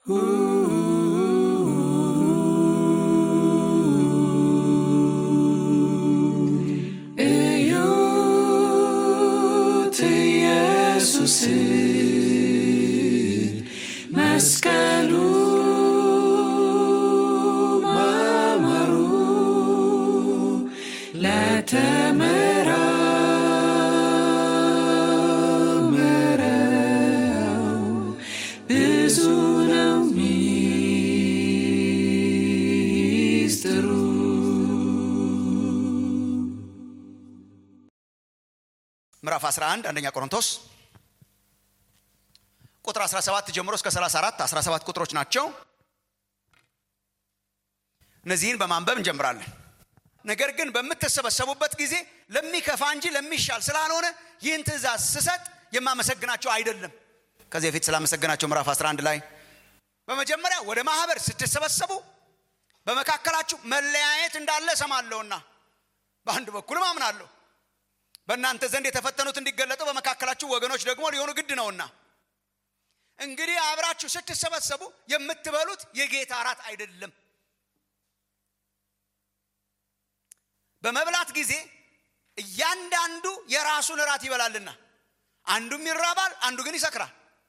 እዩት ኢየሱስን መስቀሉ ማማሩ ለተመራመረው ብዙ ነው ሚስጥሩ። ምዕራፍ 11 አንደኛ ቆሮንቶስ ቁጥር 17 ጀምሮ እስከ 34 17 ቁጥሮች ናቸው። እነዚህን በማንበብ እንጀምራለን። ነገር ግን በምትሰበሰቡበት ጊዜ ለሚከፋ እንጂ ለሚሻል ስላልሆነ ይህን ትእዛዝ ስሰጥ የማመሰግናቸው አይደለም። ከዚህ በፊት ስላመሰግናቸው ምዕራፍ 11 ላይ በመጀመሪያ ወደ ማህበር ስትሰበሰቡ በመካከላችሁ መለያየት እንዳለ እሰማለሁና በአንድ በኩልም አምናለሁ በእናንተ ዘንድ የተፈተኑት እንዲገለጡ በመካከላችሁ ወገኖች ደግሞ ሊሆኑ ግድ ነውና እንግዲህ አብራችሁ ስትሰበሰቡ የምትበሉት የጌታ እራት አይደለም። በመብላት ጊዜ እያንዳንዱ የራሱን እራት ይበላልና አንዱም ይራባል፣ አንዱ ግን ይሰክራል።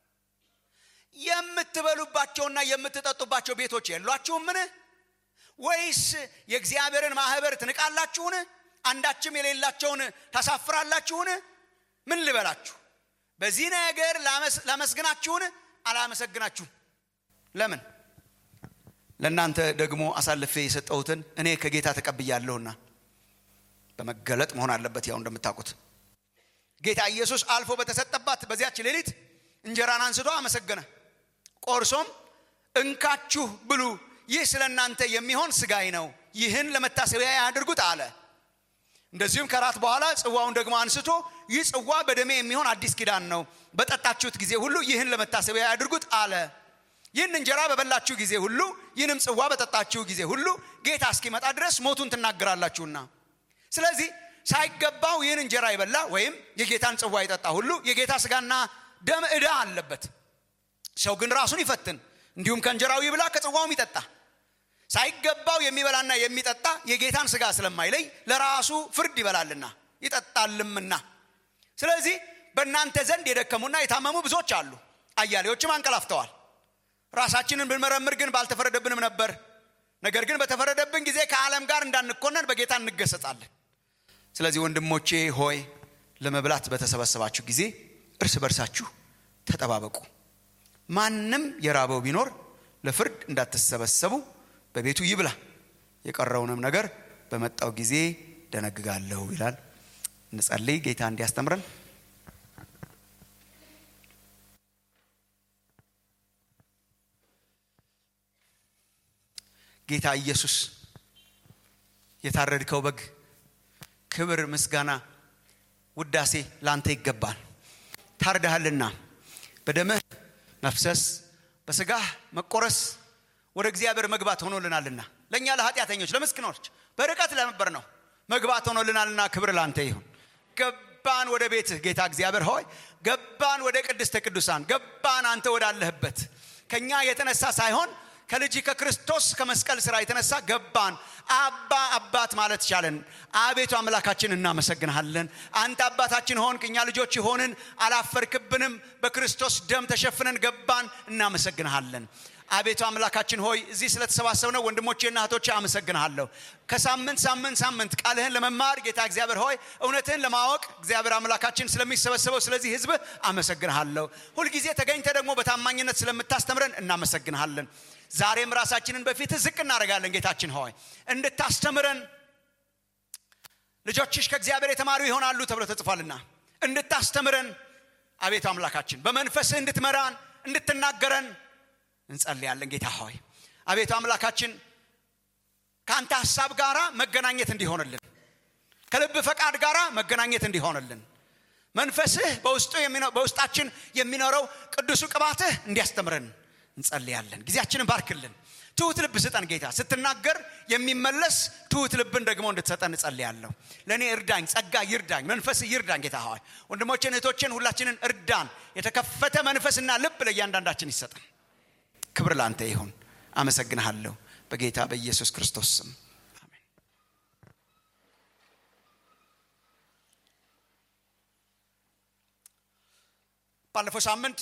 የምትበሉባቸውና የምትጠጡባቸው ቤቶች የሏችሁምን? ወይስ የእግዚአብሔርን ማህበር ትንቃላችሁን? አንዳችም የሌላቸውን ታሳፍራላችሁን? ምን ልበላችሁ? በዚህ ነገር ላመስግናችሁን? አላመሰግናችሁም። ለምን? ለእናንተ ደግሞ አሳልፌ የሰጠሁትን እኔ ከጌታ ተቀብያለሁና በመገለጥ መሆን አለበት። ያው እንደምታውቁት ጌታ ኢየሱስ አልፎ በተሰጠባት በዚያች ሌሊት እንጀራን አንስቶ አመሰገነ፣ ቆርሶም እንካችሁ ብሉ፣ ይህ ስለ እናንተ የሚሆን ስጋይ ነው፣ ይህን ለመታሰቢያ ያድርጉት አለ። እንደዚሁም ከራት በኋላ ጽዋውን ደግሞ አንስቶ ይህ ጽዋ በደሜ የሚሆን አዲስ ኪዳን ነው፣ በጠጣችሁት ጊዜ ሁሉ ይህን ለመታሰቢያ ያድርጉት አለ። ይህን እንጀራ በበላችሁ ጊዜ ሁሉ ይህንም ጽዋ በጠጣችሁ ጊዜ ሁሉ ጌታ እስኪመጣ ድረስ ሞቱን ትናገራላችሁና ስለዚህ ሳይገባው ይህን እንጀራ የበላ ወይም የጌታን ጽዋ የጠጣ ሁሉ የጌታ ስጋና ደም ዕዳ አለበት። ሰው ግን ራሱን ይፈትን፣ እንዲሁም ከእንጀራው ይብላ ከጽዋውም ይጠጣ። ሳይገባው የሚበላና የሚጠጣ የጌታን ስጋ ስለማይለይ ለራሱ ፍርድ ይበላልና ይጠጣልምና። ስለዚህ በእናንተ ዘንድ የደከሙና የታመሙ ብዙዎች አሉ፣ አያሌዎችም አንቀላፍተዋል። ራሳችንን ብንመረምር ግን ባልተፈረደብንም ነበር። ነገር ግን በተፈረደብን ጊዜ ከዓለም ጋር እንዳንኮነን በጌታ እንገሰጻለን። ስለዚህ ወንድሞቼ ሆይ ለመብላት በተሰበሰባችሁ ጊዜ እርስ በርሳችሁ ተጠባበቁ። ማንም የራበው ቢኖር ለፍርድ እንዳትሰበሰቡ በቤቱ ይብላ፣ የቀረውንም ነገር በመጣው ጊዜ ደነግጋለሁ ይላል። እንጸልይ። ጌታ እንዲያስተምረን ጌታ ኢየሱስ የታረድከው በግ ክብር፣ ምስጋና፣ ውዳሴ ላንተ ይገባል። ታርደሃልና በደምህ መፍሰስ በስጋህ መቆረስ ወደ እግዚአብሔር መግባት ሆኖልናልና ለእኛ ለኃጢአተኞች ለምስኪኖች በርቀት ለነበር ነው መግባት ሆኖልናልና ክብር ላንተ ይሁን። ገባን ወደ ቤትህ ጌታ እግዚአብሔር ሆይ ገባን ወደ ቅድስተ ቅዱሳን ገባን አንተ ወዳለህበት ከእኛ የተነሳ ሳይሆን ከልጅ ከክርስቶስ ከመስቀል ስራ የተነሳ ገባን። አባ አባት ማለት ቻለን። አቤቱ አምላካችን እናመሰግንሃለን። አንተ አባታችን ሆንክ፣ እኛ ልጆች ሆንን፣ አላፈርክብንም። በክርስቶስ ደም ተሸፍነን ገባን። እናመሰግንሃለን። አቤቱ አምላካችን ሆይ እዚህ ስለተሰባሰብነው ወንድሞቼና እህቶቼ አመሰግንሃለሁ። ከሳምንት ሳምንት ሳምንት ቃልህን ለመማር ጌታ እግዚአብሔር ሆይ እውነትህን ለማወቅ እግዚአብሔር አምላካችን ስለሚሰበሰበው ስለዚህ ህዝብ አመሰግንሃለሁ። ሁልጊዜ ተገኝተ ደግሞ በታማኝነት ስለምታስተምረን እናመሰግንሃለን። ዛሬም ራሳችንን በፊትህ ዝቅ እናደርጋለን። ጌታችን ሆይ እንድታስተምረን ልጆችሽ ከእግዚአብሔር የተማሩ ይሆናሉ ተብሎ ተጽፏልና እንድታስተምረን አቤቱ አምላካችን በመንፈስህ እንድትመራን እንድትናገረን እንጸልያለን። ጌታ ሆይ አቤቱ አምላካችን ከአንተ ሀሳብ ጋር መገናኘት እንዲሆንልን ከልብ ፈቃድ ጋር መገናኘት እንዲሆንልን መንፈስህ በውስጣችን የሚኖረው ቅዱሱ ቅባትህ እንዲያስተምረን እንጸልያለን። ጊዜያችንን ባርክልን። ትሁት ልብ ስጠን ጌታ። ስትናገር የሚመለስ ትሁት ልብን ደግሞ እንድትሰጠን እጸልያለሁ። ለእኔ እርዳኝ፣ ጸጋ ይርዳኝ፣ መንፈስ ይርዳኝ። ጌታ ሆይ ወንድሞችን እህቶችን ሁላችንን እርዳን። የተከፈተ መንፈስና ልብ ለእያንዳንዳችን ይሰጠን። ክብር ላንተ ይሁን አመሰግንሃለሁ በጌታ በኢየሱስ ክርስቶስ ስም አሜን ባለፈው ሳምንት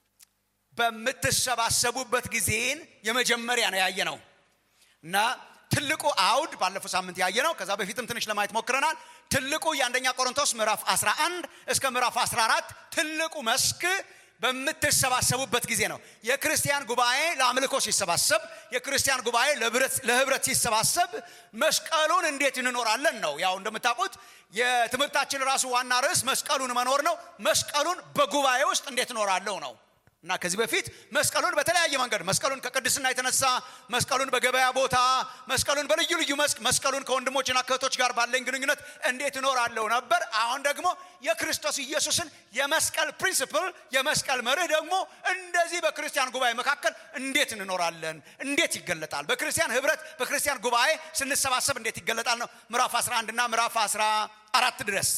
በምትሰባሰቡበት ጊዜን የመጀመሪያ ነው ያየ ነው እና ትልቁ አውድ ባለፈው ሳምንት ያየ ነው ከዛ በፊትም ትንሽ ለማየት ሞክረናል ትልቁ የአንደኛ ቆሮንቶስ ምዕራፍ 11 እስከ ምዕራፍ 14 ትልቁ መስክ በምትሰባሰቡበት ጊዜ ነው የክርስቲያን ጉባኤ ለአምልኮ ሲሰባሰብ የክርስቲያን ጉባኤ ለህብረት ሲሰባሰብ መስቀሉን እንዴት እንኖራለን ነው ያው እንደምታውቁት የትምህርታችን ራሱ ዋና ርዕስ መስቀሉን መኖር ነው መስቀሉን በጉባኤ ውስጥ እንዴት እኖራለሁ ነው እና ከዚህ በፊት መስቀሉን በተለያየ መንገድ መስቀሉን ከቅድስና የተነሳ መስቀሉን በገበያ ቦታ መስቀሉን በልዩ ልዩ መስክ መስቀሉን ከወንድሞችና ከእህቶች ጋር ባለኝ ግንኙነት እንዴት እኖራለሁ ነበር አሁን ደግሞ የክርስቶስ ኢየሱስን የመስቀል ፕሪንስፕል የመስቀል መርህ ደግሞ እንደዚህ በክርስቲያን ጉባኤ መካከል እንዴት እንኖራለን እንዴት ይገለጣል በክርስቲያን ህብረት በክርስቲያን ጉባኤ ስንሰባሰብ እንዴት ይገለጣል ነው ምዕራፍ 11 እና ምዕራፍ 14 ድረስ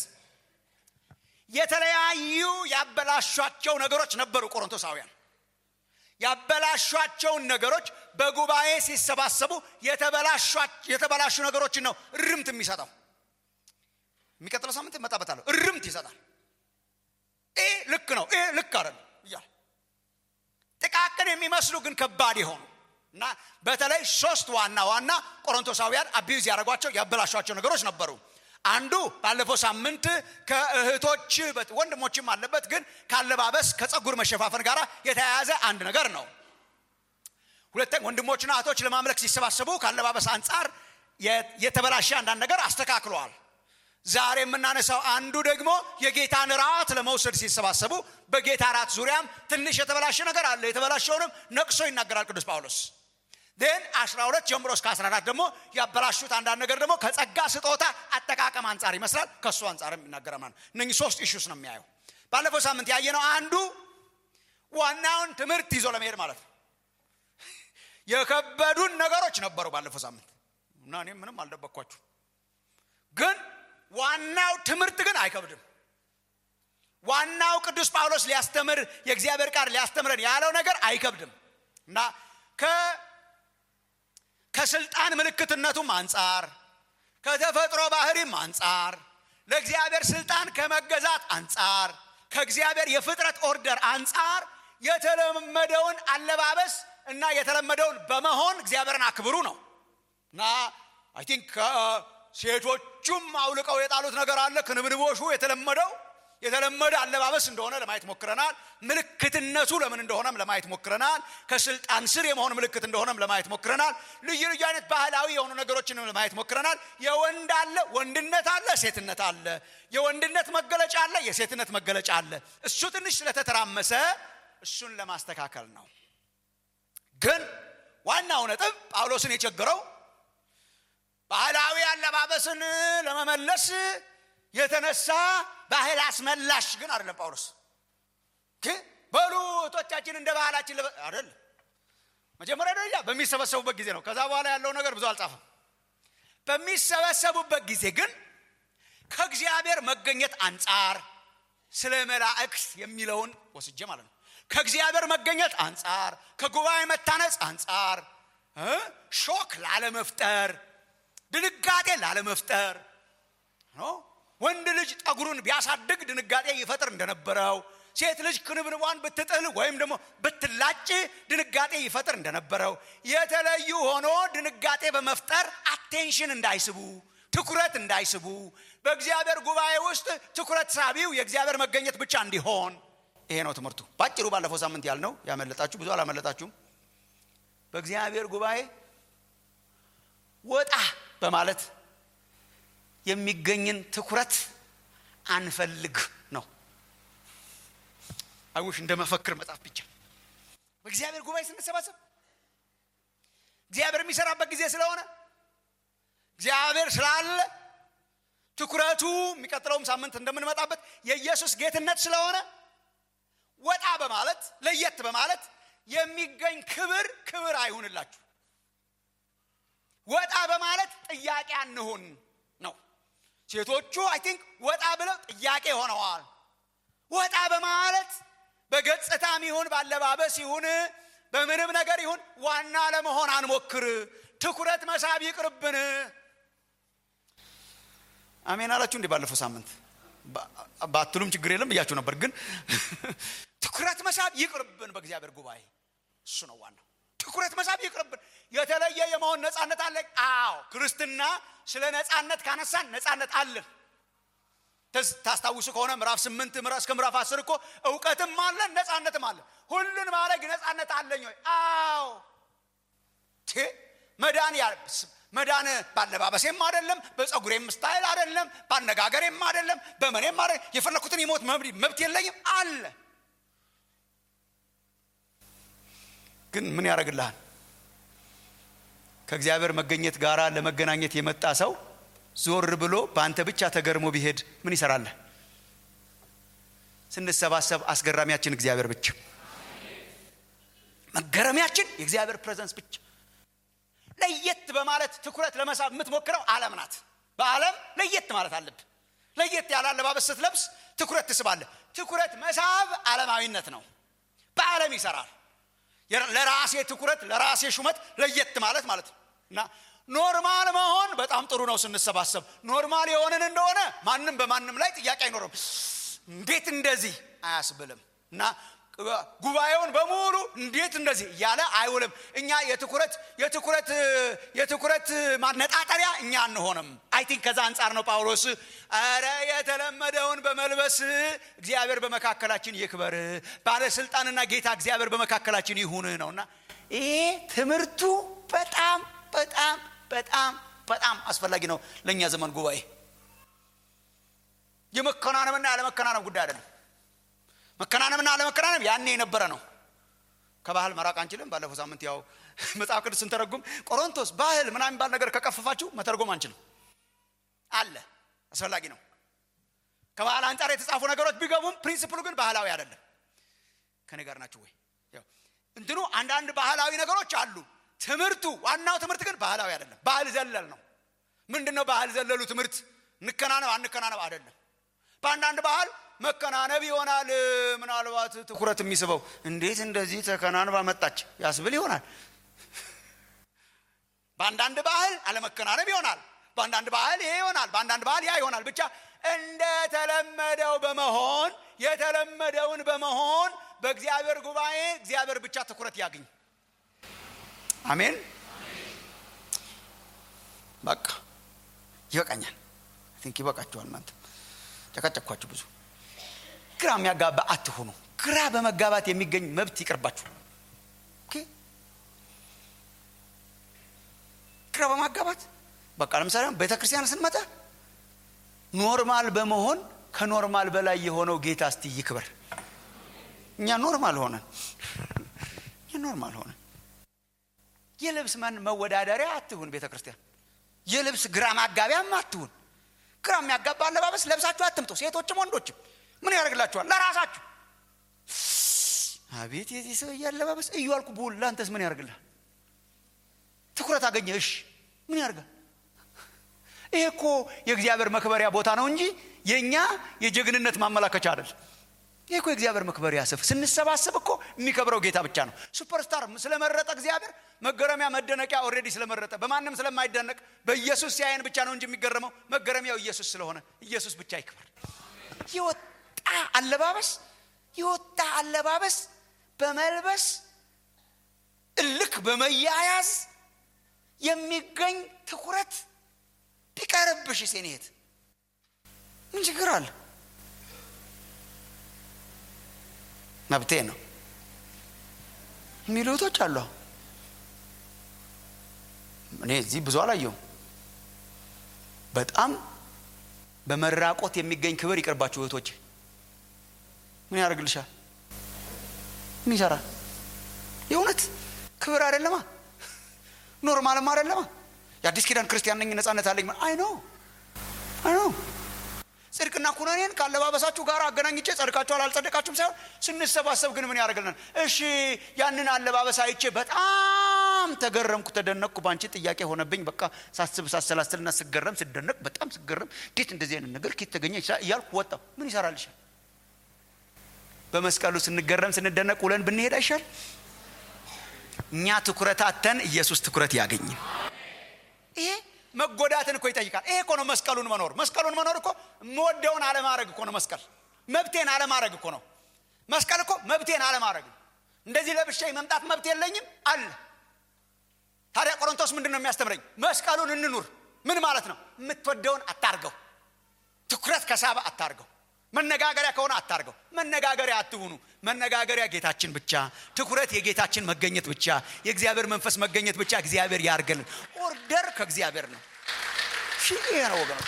የተለያዩ ያበላሿቸው ነገሮች ነበሩ ቆሮንቶሳውያን ያበላሿቸውን ነገሮች በጉባኤ ሲሰባሰቡ የተበላሹ ነገሮችን ነው እርምት የሚሰጠው የሚቀጥለው ሳምንት እመጣበታለሁ እርምት ይሰጣል ይህ ልክ ነው ይህ ልክ አይደለም እያለ ጥቃቅን የሚመስሉ ግን ከባድ የሆኑ እና በተለይ ሶስት ዋና ዋና ቆሮንቶሳውያን አቢዩዝ ያደረጓቸው ያበላሿቸው ነገሮች ነበሩ አንዱ ባለፈው ሳምንት ከእህቶች ወንድሞችም አለበት ግን ካለባበስ ከጸጉር መሸፋፈን ጋር የተያያዘ አንድ ነገር ነው ሁለተኛ ወንድሞችና እህቶች ለማምለክ ሲሰባሰቡ ካለባበስ አንጻር የተበላሸ አንዳንድ ነገር አስተካክለዋል ዛሬ የምናነሳው አንዱ ደግሞ የጌታን ራት ለመውሰድ ሲሰባሰቡ በጌታ ራት ዙሪያም ትንሽ የተበላሸ ነገር አለ የተበላሸውንም ነቅሶ ይናገራል ቅዱስ ጳውሎስ ን 12 ጀምሮ እስከ 14 ደግሞ ያበላሹት አንዳንድ ነገር ደግሞ ከጸጋ ስጦታ አጠቃቀም አንጻር ይመስላል ከእሱ አንጻርም ይናገራል ማለት እነህ ሶስት ኢሹስ ነው የሚያየው ባለፈው ሳምንት ያየነው አንዱ ዋናውን ትምህርት ይዞ ለመሄድ ማለት ነው የከበዱን ነገሮች ነበሩ ባለፈው ሳምንት እና እኔም ምንም አልደበኳችሁ ግን ዋናው ትምህርት ግን አይከብድም ዋናው ቅዱስ ጳውሎስ ሊያስተምር የእግዚአብሔር ቃል ሊያስተምረን ያለው ነገር አይከብድም እና ከስልጣን ምልክትነቱም አንጻር ከተፈጥሮ ባህሪም አንጻር ለእግዚአብሔር ስልጣን ከመገዛት አንጻር ከእግዚአብሔር የፍጥረት ኦርደር አንጻር የተለመደውን አለባበስ እና የተለመደውን በመሆን እግዚአብሔርን አክብሩ ነው እና አይ ቲንክ ሴቶቹም አውልቀው የጣሉት ነገር አለ ክንብንቦሹ የተለመደው የተለመደ አለባበስ እንደሆነ ለማየት ሞክረናል ምልክትነቱ ለምን እንደሆነም ለማየት ሞክረናል ከስልጣን ስር የመሆን ምልክት እንደሆነም ለማየት ሞክረናል ልዩ ልዩ አይነት ባህላዊ የሆኑ ነገሮችንም ለማየት ሞክረናል የወንድ አለ ወንድነት አለ ሴትነት አለ የወንድነት መገለጫ አለ የሴትነት መገለጫ አለ እሱ ትንሽ ስለተተራመሰ እሱን ለማስተካከል ነው ግን ዋናው ነጥብ ጳውሎስን የቸገረው ባህላዊ አለባበስን ለመመለስ የተነሳ ባህል አስመላሽ ግን አይደለም ጳውሎስ በሉ እህቶቻችን እንደ ባህላችን አይደለም መጀመሪያ ደረጃ በሚሰበሰቡበት ጊዜ ነው ከዛ በኋላ ያለው ነገር ብዙ አልጻፈም በሚሰበሰቡበት ጊዜ ግን ከእግዚአብሔር መገኘት አንጻር ስለ መላእክት የሚለውን ወስጄ ማለት ነው ከእግዚአብሔር መገኘት አንጻር ከጉባኤ መታነጽ አንጻር ሾክ ላለመፍጠር ድንጋጤ ላለመፍጠር ወንድ ልጅ ጠጉሩን ቢያሳድግ ድንጋጤ ይፈጥር እንደነበረው ሴት ልጅ ክንብንቧን ብትጥል ወይም ደግሞ ብትላጭ ድንጋጤ ይፈጥር እንደነበረው የተለዩ ሆኖ ድንጋጤ በመፍጠር አቴንሽን እንዳይስቡ ትኩረት እንዳይስቡ በእግዚአብሔር ጉባኤ ውስጥ ትኩረት ሳቢው የእግዚአብሔር መገኘት ብቻ እንዲሆን ይሄ ነው ትምህርቱ ባጭሩ ባለፈው ሳምንት ያልነው ያመለጣችሁ ብዙ አላመለጣችሁም በእግዚአብሔር ጉባኤ ወጣ በማለት የሚገኝን ትኩረት አንፈልግ ነው አይውሽ እንደ መፈክር መጽሐፍ ብቻ በእግዚአብሔር ጉባኤ ስንሰባሰብ እግዚአብሔር የሚሰራበት ጊዜ ስለሆነ እግዚአብሔር ስላለ ትኩረቱ የሚቀጥለውም ሳምንት እንደምንመጣበት የኢየሱስ ጌትነት ስለሆነ ወጣ በማለት ለየት በማለት የሚገኝ ክብር ክብር አይሁንላችሁ ወጣ በማለት ጥያቄ አንሁን ነው ሴቶቹ አይ ቲንክ ወጣ ብለው ጥያቄ ሆነዋል ወጣ በማለት በገጽታም ይሁን ባለባበስ ይሁን በምንም ነገር ይሁን ዋና ለመሆን አንሞክር ትኩረት መሳብ ይቅርብን አሜን አላችሁ እንዲህ ባለፈው ሳምንት ባትሉም ችግር የለም ብያችሁ ነበር ግን ትኩረት መሳብ ይቅርብን በእግዚአብሔር ጉባኤ እሱ ነው ዋናው ትኩረት መሳብ ይቅርብን የተለየ የመሆን ነፃነት አለ አዎ ክርስትና ስለ ነፃነት ካነሳን ነፃነት አለን ታስታውሱ ከሆነ ምዕራፍ ስምንት እስከ ምዕራፍ አስር እኮ እውቀትም አለን ነፃነትም አለን ሁሉን ማድረግ ነፃነት አለኝ ወይ አዎ መዳን መዳን ባለባበሴም አይደለም በፀጉሬም ስታይል አይደለም በአነጋገሬም አይደለም በመኔም አደ የፈለኩትን የሞት መብት የለኝም አለ ግን ምን ያደርግልሃል ከእግዚአብሔር መገኘት ጋር ለመገናኘት የመጣ ሰው ዞር ብሎ በአንተ ብቻ ተገርሞ ቢሄድ ምን ይሰራለህ ስንሰባሰብ አስገራሚያችን እግዚአብሔር ብቻ መገረሚያችን የእግዚአብሔር ፕሬዘንስ ብቻ ለየት በማለት ትኩረት ለመሳብ የምትሞክረው ዓለም ናት በዓለም ለየት ማለት አለብ ለየት ያለ አለባበስ ስትለብስ ትኩረት ትስባለ ትኩረት መሳብ ዓለማዊነት ነው በዓለም ይሰራል ለራሴ ትኩረት ለራሴ ሹመት ለየት ማለት ማለት ነው እና ኖርማል መሆን በጣም ጥሩ ነው ስንሰባሰብ ኖርማል የሆንን እንደሆነ ማንም በማንም ላይ ጥያቄ አይኖርም እንዴት እንደዚህ አያስብልም እና ጉባኤውን በሙሉ እንዴት እንደዚህ እያለ አይውልም እኛ የትኩረት የትኩረት የትኩረት ማነጣጠሪያ እኛ አንሆንም አይ ቲንክ ከዛ አንጻር ነው ጳውሎስ አረ የተለመደውን በመልበስ እግዚአብሔር በመካከላችን ይክበር ባለስልጣንና ጌታ እግዚአብሔር በመካከላችን ይሁን ነውና ይሄ ትምህርቱ በጣም በጣም በጣም በጣም አስፈላጊ ነው ለእኛ ዘመን ጉባኤ የመከናነምና ያለመከናነም ጉዳይ አይደለም መከናነምና አለመከናነም ያኔ የነበረ ነው ከባህል መራቅ አንችልም ባለፈው ሳምንት ያው መጽሐፍ ቅዱስ ስንተረጉም ቆሮንቶስ ባህል ምናምን የሚባል ነገር ከቀፈፋችሁ መተርጎም አንችልም አለ አስፈላጊ ነው ከባህል አንጻር የተጻፉ ነገሮች ቢገቡም ፕሪንስፕሉ ግን ባህላዊ አይደለም ከኔ ጋር ናችሁ ወይ እንትኑ አንዳንድ ባህላዊ ነገሮች አሉ ትምህርቱ ዋናው ትምህርት ግን ባህላዊ አይደለም ባህል ዘለል ነው ምንድን ነው ባህል ዘለሉ ትምህርት እንከናነብ አንከናነብ አይደለም በአንዳንድ ባህል መከናነብ ይሆናል ምናልባት ትኩረት የሚስበው እንዴት እንደዚህ ተከናንባ መጣች ያስብል ይሆናል በአንዳንድ ባህል አለመከናነብ ይሆናል በአንዳንድ ባህል ይሄ ይሆናል በአንዳንድ ባህል ያ ይሆናል ብቻ እንደተለመደው በመሆን የተለመደውን በመሆን በእግዚአብሔር ጉባኤ እግዚአብሔር ብቻ ትኩረት ያግኝ አሜን በቃ ይበቃኛል ቲንክ ይበቃችኋል እናንተ ጨቀጨኳችሁ ብዙ ግራ የሚያጋባ አትሆኑ ግራ በመጋባት የሚገኝ መብት ይቅርባችሁ ግራ በማጋባት በቃ ለምሳሌ ቤተ ክርስቲያን ስንመጣ ኖርማል በመሆን ከኖርማል በላይ የሆነው ጌታ እስቲ ይክበር እኛ ኖርማል ሆነን እኛ ኖርማል ሆነን የልብስ መን መወዳደሪያ አትሁን ቤተ ክርስቲያን የልብስ ግራ ማጋቢያም አትሁን ግራ የሚያጋባ አለባበስ ለብሳችሁ አትምጡ ሴቶችም ወንዶችም ምን ያደርግላችኋል ለራሳችሁ አቤት የዚህ ሰው አለባበስ እዩ አልኩ ብውል ለአንተስ ምን ያደርግልሃል ትኩረት አገኘ እሽ ምን ያደርጋል ይሄ እኮ የእግዚአብሔር መክበሪያ ቦታ ነው እንጂ የእኛ የጀግንነት ማመላከቻ አይደል ይህ እኮ የእግዚአብሔር መክበሪያ ስፍ ስንሰባሰብ እኮ የሚከብረው ጌታ ብቻ ነው ሱፐርስታር ስለመረጠ እግዚአብሔር መገረሚያ መደነቂያ ኦሬዲ ስለመረጠ በማንም ስለማይደነቅ በኢየሱስ ሲያየን ብቻ ነው እንጂ የሚገረመው መገረሚያው ኢየሱስ ስለሆነ ኢየሱስ ብቻ ይክበር የወጣ አለባበስ የወጣ አለባበስ በመልበስ እልክ በመያያዝ የሚገኝ ትኩረት ቢቀርብሽ ሴኔት ምን ችግር አለ መብቴ ነው የሚሉ እህቶች አሉ እኔ እዚህ ብዙ አላየሁም በጣም በመራቆት የሚገኝ ክብር ይቅርባችሁ እህቶች ምን ያደርግልሻል ምን ይሰራል የእውነት ክብር አይደለማ ኖርማልም አይደለማ የአዲስ ኪዳን ክርስቲያን ነኝ ነጻነት አለኝ አይ ነው አይ ነው ጽድቅና ኩነኔን ካለባበሳችሁ ጋር አገናኝቼ ጸድቃችኋል አልጸደቃችሁም ሳይሆን ስንሰባሰብ ግን ምን ያደርግልናል እሺ ያንን አለባበስ አይቼ በጣም ተገረምኩ ተደነቅኩ በአንቺ ጥያቄ ሆነብኝ በቃ ሳስብ ሳሰላስልና ስገረም ስደነቅ በጣም ስገረም እንዴት እንደዚህ አይነት ነገር ኬት ተገኘ እያልኩ ወጣው ምን ይሰራልሻል በመስቀሉ ስንገረም ስንደነቅ ውለን ብንሄድ አይሻል እኛ ትኩረታተን ኢየሱስ ትኩረት ያገኝ ይሄ መጎዳትን እኮ ይጠይቃል ይሄ እኮ ነው መስቀሉን መኖር መስቀሉን መኖር እኮ የምወደውን አለማድረግ እኮ ነው መስቀል መብቴን አለማድረግ እኮ ነው መስቀል እኮ መብቴን አለማድረግ ነው እንደዚህ ለብሼ መምጣት መብት የለኝም አለ ታዲያ ቆሮንቶስ ምንድን ነው የሚያስተምረኝ መስቀሉን እንኑር ምን ማለት ነው የምትወደውን አታርገው ትኩረት ከሳበ አታርገው መነጋገሪያ ከሆነ አታርገው መነጋገሪያ አትሁኑ መነጋገሪያ ጌታችን ብቻ ትኩረት የጌታችን መገኘት ብቻ የእግዚአብሔር መንፈስ መገኘት ብቻ እግዚአብሔር ያርገልን ኦርደር ከእግዚአብሔር ነው ይሄ ነው ወገኖች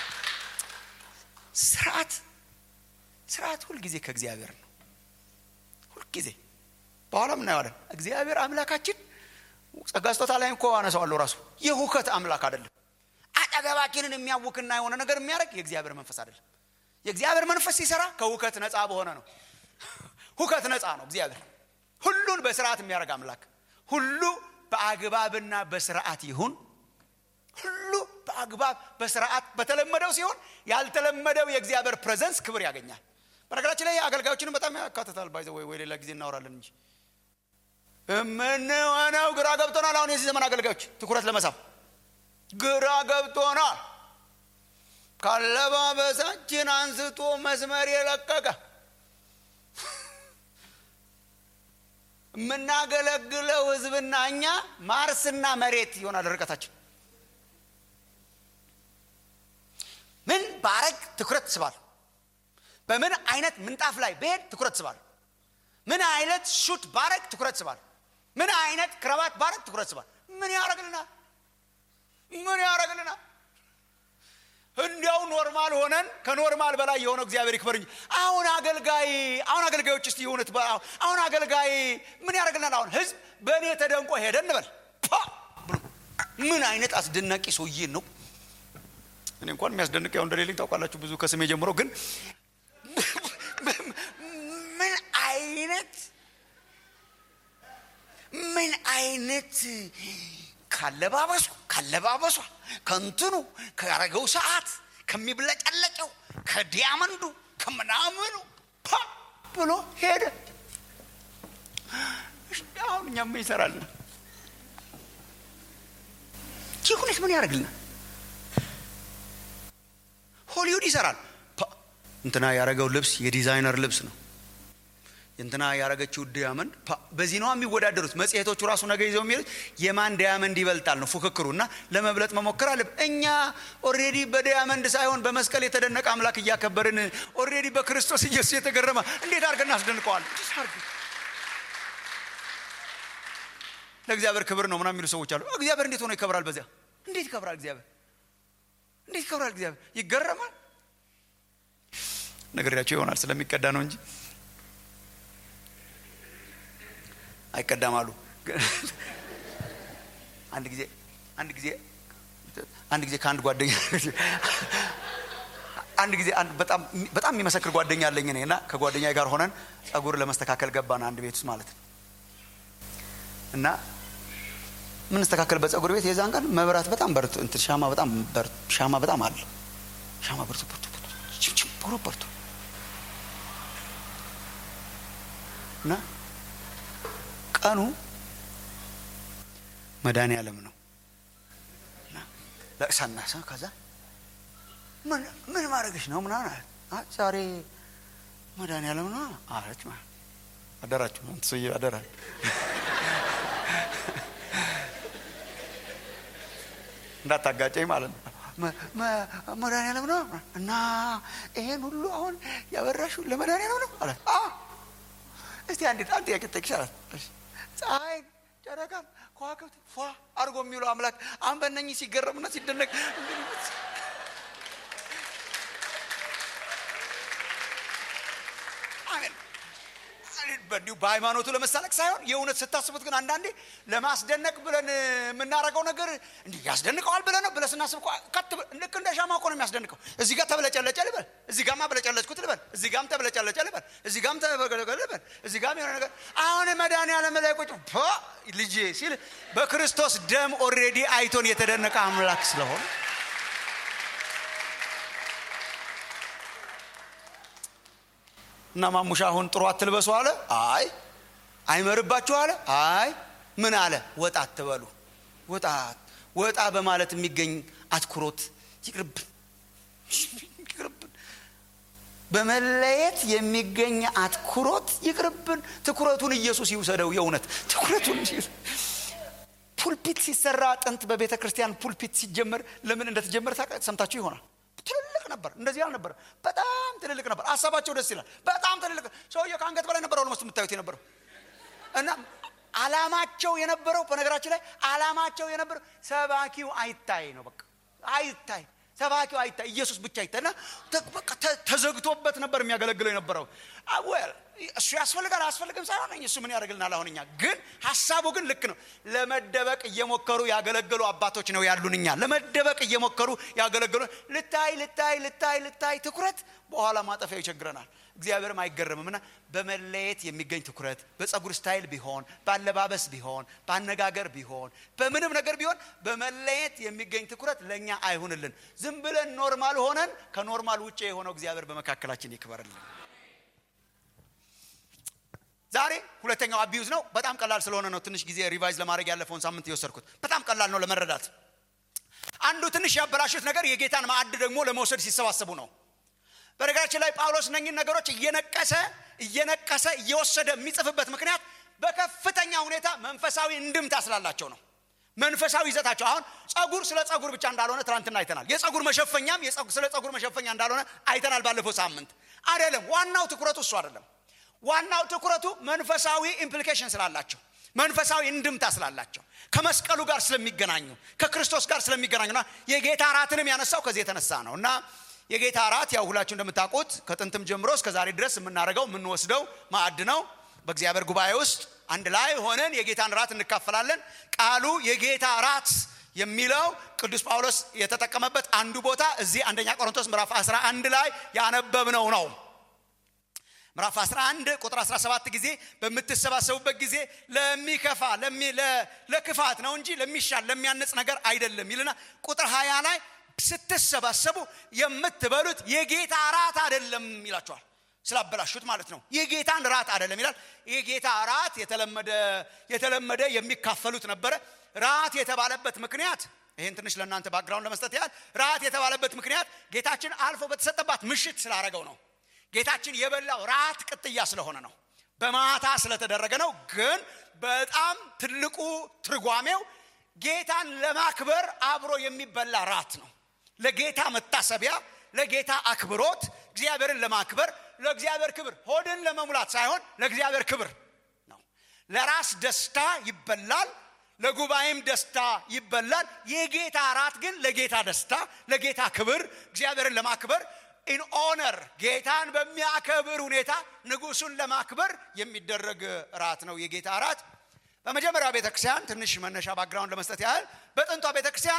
ስርዓት ስርዓት ሁልጊዜ ከእግዚአብሔር ነው ሁልጊዜ በኋላም እናየዋለን እግዚአብሔር አምላካችን ጸጋ ስጦታ ላይ እኮ አነሳዋለሁ ራሱ የሁከት አምላክ አይደለም አጠገባችንን የሚያውክና የሆነ ነገር የሚያደርግ የእግዚአብሔር መንፈስ አይደለም የእግዚአብሔር መንፈስ ሲሰራ ከሁከት ነፃ በሆነ ነው ሁከት ነፃ ነው እግዚአብሔር ሁሉን በስርዓት የሚያደርግ አምላክ ሁሉ በአግባብና በስርዓት ይሁን ሁሉ በአግባብ በስርዓት በተለመደው ሲሆን ያልተለመደው የእግዚአብሔር ፕሬዘንስ ክብር ያገኛል በነገራችን ላይ አገልጋዮችንም በጣም ያካትታል ባይዘ ወይ ወይ ሌላ ጊዜ እናወራለን እንጂ የምንሆነው ግራ ገብቶናል አሁን የዚህ ዘመን አገልጋዮች ትኩረት ለመሳብ ግራ ገብቶናል ካለባበሳችን አንስቶ መስመር የለቀቀ የምናገለግለው ህዝብና እኛ ማርስና መሬት ይሆናል ርቀታችን ምን ባረግ ትኩረት ስባል በምን አይነት ምንጣፍ ላይ ብሄድ ትኩረት ስባል ምን አይነት ሹት ባረግ ትኩረት ስባል ምን አይነት ክረባት ባረግ ትኩረት ስባል ምን ያደረግልናል ምን ያደረግልናል እንዲያው ኖርማል ሆነን ከኖርማል በላይ የሆነው እግዚአብሔር ይክበር እንጂ አሁን አገልጋይ አሁን አገልጋዮች እስቲ የሆኑት አሁን አገልጋይ ምን ያደርግልናል አሁን ህዝብ በእኔ ተደንቆ ሄደ እንበል ምን አይነት አስደናቂ ሰውዬ ነው እኔ እንኳን የሚያስደንቅ ያው እንደሌለኝ ታውቃላችሁ ብዙ ከስሜ ጀምሮ ግን ምን አይነት ምን አይነት ካለባበሱ ካለባበሷ ከንትኑ ካረገው ሰዓት ከሚብለጨለጨው ከዲያመንዱ ከምናምኑ ፓ ብሎ ሄደ አሁን እኛም ይሰራልና ይህ ሁኔት ምን ያደርግልናል ሆሊውድ ይሰራል እንትና ያረገው ልብስ የዲዛይነር ልብስ ነው እንትና ያረገችው ዲያመንድ በዚህ ነው የሚወዳደሩት መጽሔቶቹ ራሱ ነገ ይዘው የሚሉት የማን ዲያመንድ ይበልጣል ነው ፉክክሩ እና ለመብለጥ መሞከር አለ እኛ ኦሬዲ በዲያመንድ ሳይሆን በመስቀል የተደነቀ አምላክ እያከበርን ኦሬዲ በክርስቶስ ኢየሱስ የተገረመ እንዴት አድርገን እናስደንቀዋል ለእግዚአብሔር ክብር ነው ምና የሚሉ ሰዎች አሉ እግዚአብሔር እንዴት ሆኖ ይከብራል በዚያ እንዴት ይከብራል እግዚአብሔር እንዴት ይከብራል እግዚአብሔር ይገረማል ነገርያቸው ይሆናል ስለሚቀዳ ነው እንጂ አይቀዳም አሉ አንድ ጊዜ አንድ ጊዜ አንድ ጊዜ ከአንድ ጓደኛ አንድ ጊዜ በጣም በጣም የሚመሰክር ጓደኛ አለኝ እኔ እና ከጓደኛ ጋር ሆነን ጸጉር ለመስተካከል ገባን አንድ ቤት ውስጥ ማለት ነው እና የምንስተካከልበት ጸጉር ቤት የዛን ቀን መብራት በጣም በርቶ እንትን ሻማ በጣም ሻማ በጣም አለ ሻማ በርቶ በርቶ በርቶ በርቶ እና ቀኑ መድኃኔ ዓለም ነው ለቅሳና ሰ ከዛ ምን ማድረግሽ ነው ምናምን አለ ዛሬ መድኃኔ ዓለም ነው አለች አደራችሁ ሰውዬ አደራ እንዳታጋጨኝ ማለት ነው መድኃኔ ዓለም ነው እና ይሄን ሁሉ አሁን ያበራሹ ለመድኃኔ ዓለም ነው አለ እስቲ አንድ አንድ ጥያቄ ጠቅሻላት ፀሐይ ጨረቃን ከዋክብት ፏ አድርጎ የሚውለው አምላክ አሁን በእነኚህ ሲገረምና ሲደነቅ በዲሁ በሃይማኖቱ ለመሳለቅ ሳይሆን የእውነት ስታስቡት ግን አንዳንዴ ለማስደነቅ ብለን የምናደርገው ነገር እንዲህ ያስደንቀዋል ብለ ነው ብለ ስናስብ ከት ልክ እንደ ሻማ እኮ ነው የሚያስደንቀው እዚህ ጋር ተብለጨለጨ ልበል እዚህ ጋማ በለጨለጭኩት ልበል እዚህ ጋም ተብለጨለጨ ልበል እዚህ ጋም ተበለጨለጨ ልበል እዚህ ጋም የሆነ ነገር አሁን መድኃኒዓለም ላይ ቁጭ ልጄ ሲል በክርስቶስ ደም ኦሬዲ አይቶን የተደነቀ አምላክ ስለሆነ እና ማሙሻ አሁን ጥሩ አትልበሱ አለ አይ አይመርባችሁ አለ አይ ምን አለ ወጣ አትበሉ ወጣ ወጣ በማለት የሚገኝ አትኩሮት ይቅርብን ይቅርብን በመለየት የሚገኝ አትኩሮት ይቅርብን ትኩረቱን ኢየሱስ ይውሰደው የእውነት ትኩረቱን ፑልፒት ሲሰራ ጥንት በቤተ ክርስቲያን ፑልፒት ሲጀመር ለምን እንደተጀመረ ሰምታችሁ ይሆናል ትልልቅ ነበር እንደዚህ አልነበረ በጣም ትልልቅ ነበር ሀሳባቸው ደስ ይላል በጣም ትልልቅ ሰውየው ከአንገት በላይ ነበር ኦልሞስት የምታዩት የነበረው እና አላማቸው የነበረው በነገራችን ላይ አላማቸው የነበረው ሰባኪው አይታይ ነው በቃ አይታይ ሰባኪው አይታይ ኢየሱስ ብቻ አይታይ እና ተዘግቶበት ነበር የሚያገለግለው የነበረው ወል እሱ ያስፈልጋል አያስፈልግም ሳይሆን እሱ ምን ያደርግልናል አሁን እኛ ግን ሀሳቡ ግን ልክ ነው ለመደበቅ እየሞከሩ ያገለገሉ አባቶች ነው ያሉን እኛ ለመደበቅ እየሞከሩ ያገለገሉ ልታይ ልታይ ልታይ ልታይ ትኩረት በኋላ ማጠፊያው ይቸግረናል እግዚአብሔርም አይገረምም እና በመለየት የሚገኝ ትኩረት በጸጉር ስታይል ቢሆን በአለባበስ ቢሆን በአነጋገር ቢሆን በምንም ነገር ቢሆን በመለየት የሚገኝ ትኩረት ለእኛ አይሁንልን ዝም ብለን ኖርማል ሆነን ከኖርማል ውጭ የሆነው እግዚአብሔር በመካከላችን ይክበርልን ዛሬ ሁለተኛው አቢዩዝ ነው በጣም ቀላል ስለሆነ ነው ትንሽ ጊዜ ሪቫይዝ ለማድረግ ያለፈውን ሳምንት የወሰድኩት በጣም ቀላል ነው ለመረዳት አንዱ ትንሽ ያበላሹት ነገር የጌታን ማዕድ ደግሞ ለመውሰድ ሲሰባሰቡ ነው በነገራችን ላይ ጳውሎስ እነኝን ነገሮች እየነቀሰ እየነቀሰ እየወሰደ የሚጽፍበት ምክንያት በከፍተኛ ሁኔታ መንፈሳዊ እንድምታ ስላላቸው ነው መንፈሳዊ ይዘታቸው አሁን ጸጉር ስለ ጸጉር ብቻ እንዳልሆነ ትናንትና አይተናል የጸጉር መሸፈኛም ስለ ጸጉር መሸፈኛ እንዳልሆነ አይተናል ባለፈው ሳምንት አይደለም ዋናው ትኩረቱ እሱ አይደለም ዋናው ትኩረቱ መንፈሳዊ ኢምፕሊኬሽን ስላላቸው መንፈሳዊ እንድምታ ስላላቸው ከመስቀሉ ጋር ስለሚገናኙ ከክርስቶስ ጋር ስለሚገናኙና የጌታ እራትንም ያነሳው ከዚህ የተነሳ ነው እና የጌታ እራት ያው ሁላችሁ እንደምታውቁት ከጥንትም ጀምሮ እስከ ዛሬ ድረስ የምናደርገው የምንወስደው ማዕድ ነው በእግዚአብሔር ጉባኤ ውስጥ አንድ ላይ ሆነን የጌታን ራት እንካፈላለን ቃሉ የጌታ ራት የሚለው ቅዱስ ጳውሎስ የተጠቀመበት አንዱ ቦታ እዚህ አንደኛ ቆሮንቶስ ምዕራፍ 11 ላይ ያነበብነው ነው ምዕራፍ 11 ቁጥር 17 ጊዜ በምትሰባሰቡበት ጊዜ ለሚከፋ ለክፋት ነው እንጂ ለሚሻል ለሚያነጽ ነገር አይደለም ይልና ቁጥር 20 ላይ ስትሰባሰቡ የምትበሉት የጌታ ራት አይደለም ይላቸዋል ስላበላሹት ማለት ነው የጌታን ራት አይደለም ይላል የጌታ ራት የተለመደ የተለመደ የሚካፈሉት ነበረ ራት የተባለበት ምክንያት ይህን ትንሽ ለእናንተ ባክግራውንድ ለመስጠት ያህል ራት የተባለበት ምክንያት ጌታችን አልፎ በተሰጠባት ምሽት ስላረገው ነው ጌታችን የበላው ራት ቅጥያ ስለሆነ ነው በማታ ስለተደረገ ነው ግን በጣም ትልቁ ትርጓሜው ጌታን ለማክበር አብሮ የሚበላ ራት ነው ለጌታ መታሰቢያ ለጌታ አክብሮት እግዚአብሔርን ለማክበር ለእግዚአብሔር ክብር ሆድን ለመሙላት ሳይሆን ለእግዚአብሔር ክብር ነው ለራስ ደስታ ይበላል ለጉባኤም ደስታ ይበላል የጌታ ራት ግን ለጌታ ደስታ ለጌታ ክብር እግዚአብሔርን ለማክበር ኢን ኦነር ጌታን በሚያከብር ሁኔታ ንጉሱን ለማክበር የሚደረግ ራት ነው የጌታ ራት በመጀመሪያ ቤተክርስቲያን ትንሽ መነሻ ባግራውንድ ለመስጠት ያህል በጥንቷ ቤተክርስቲያን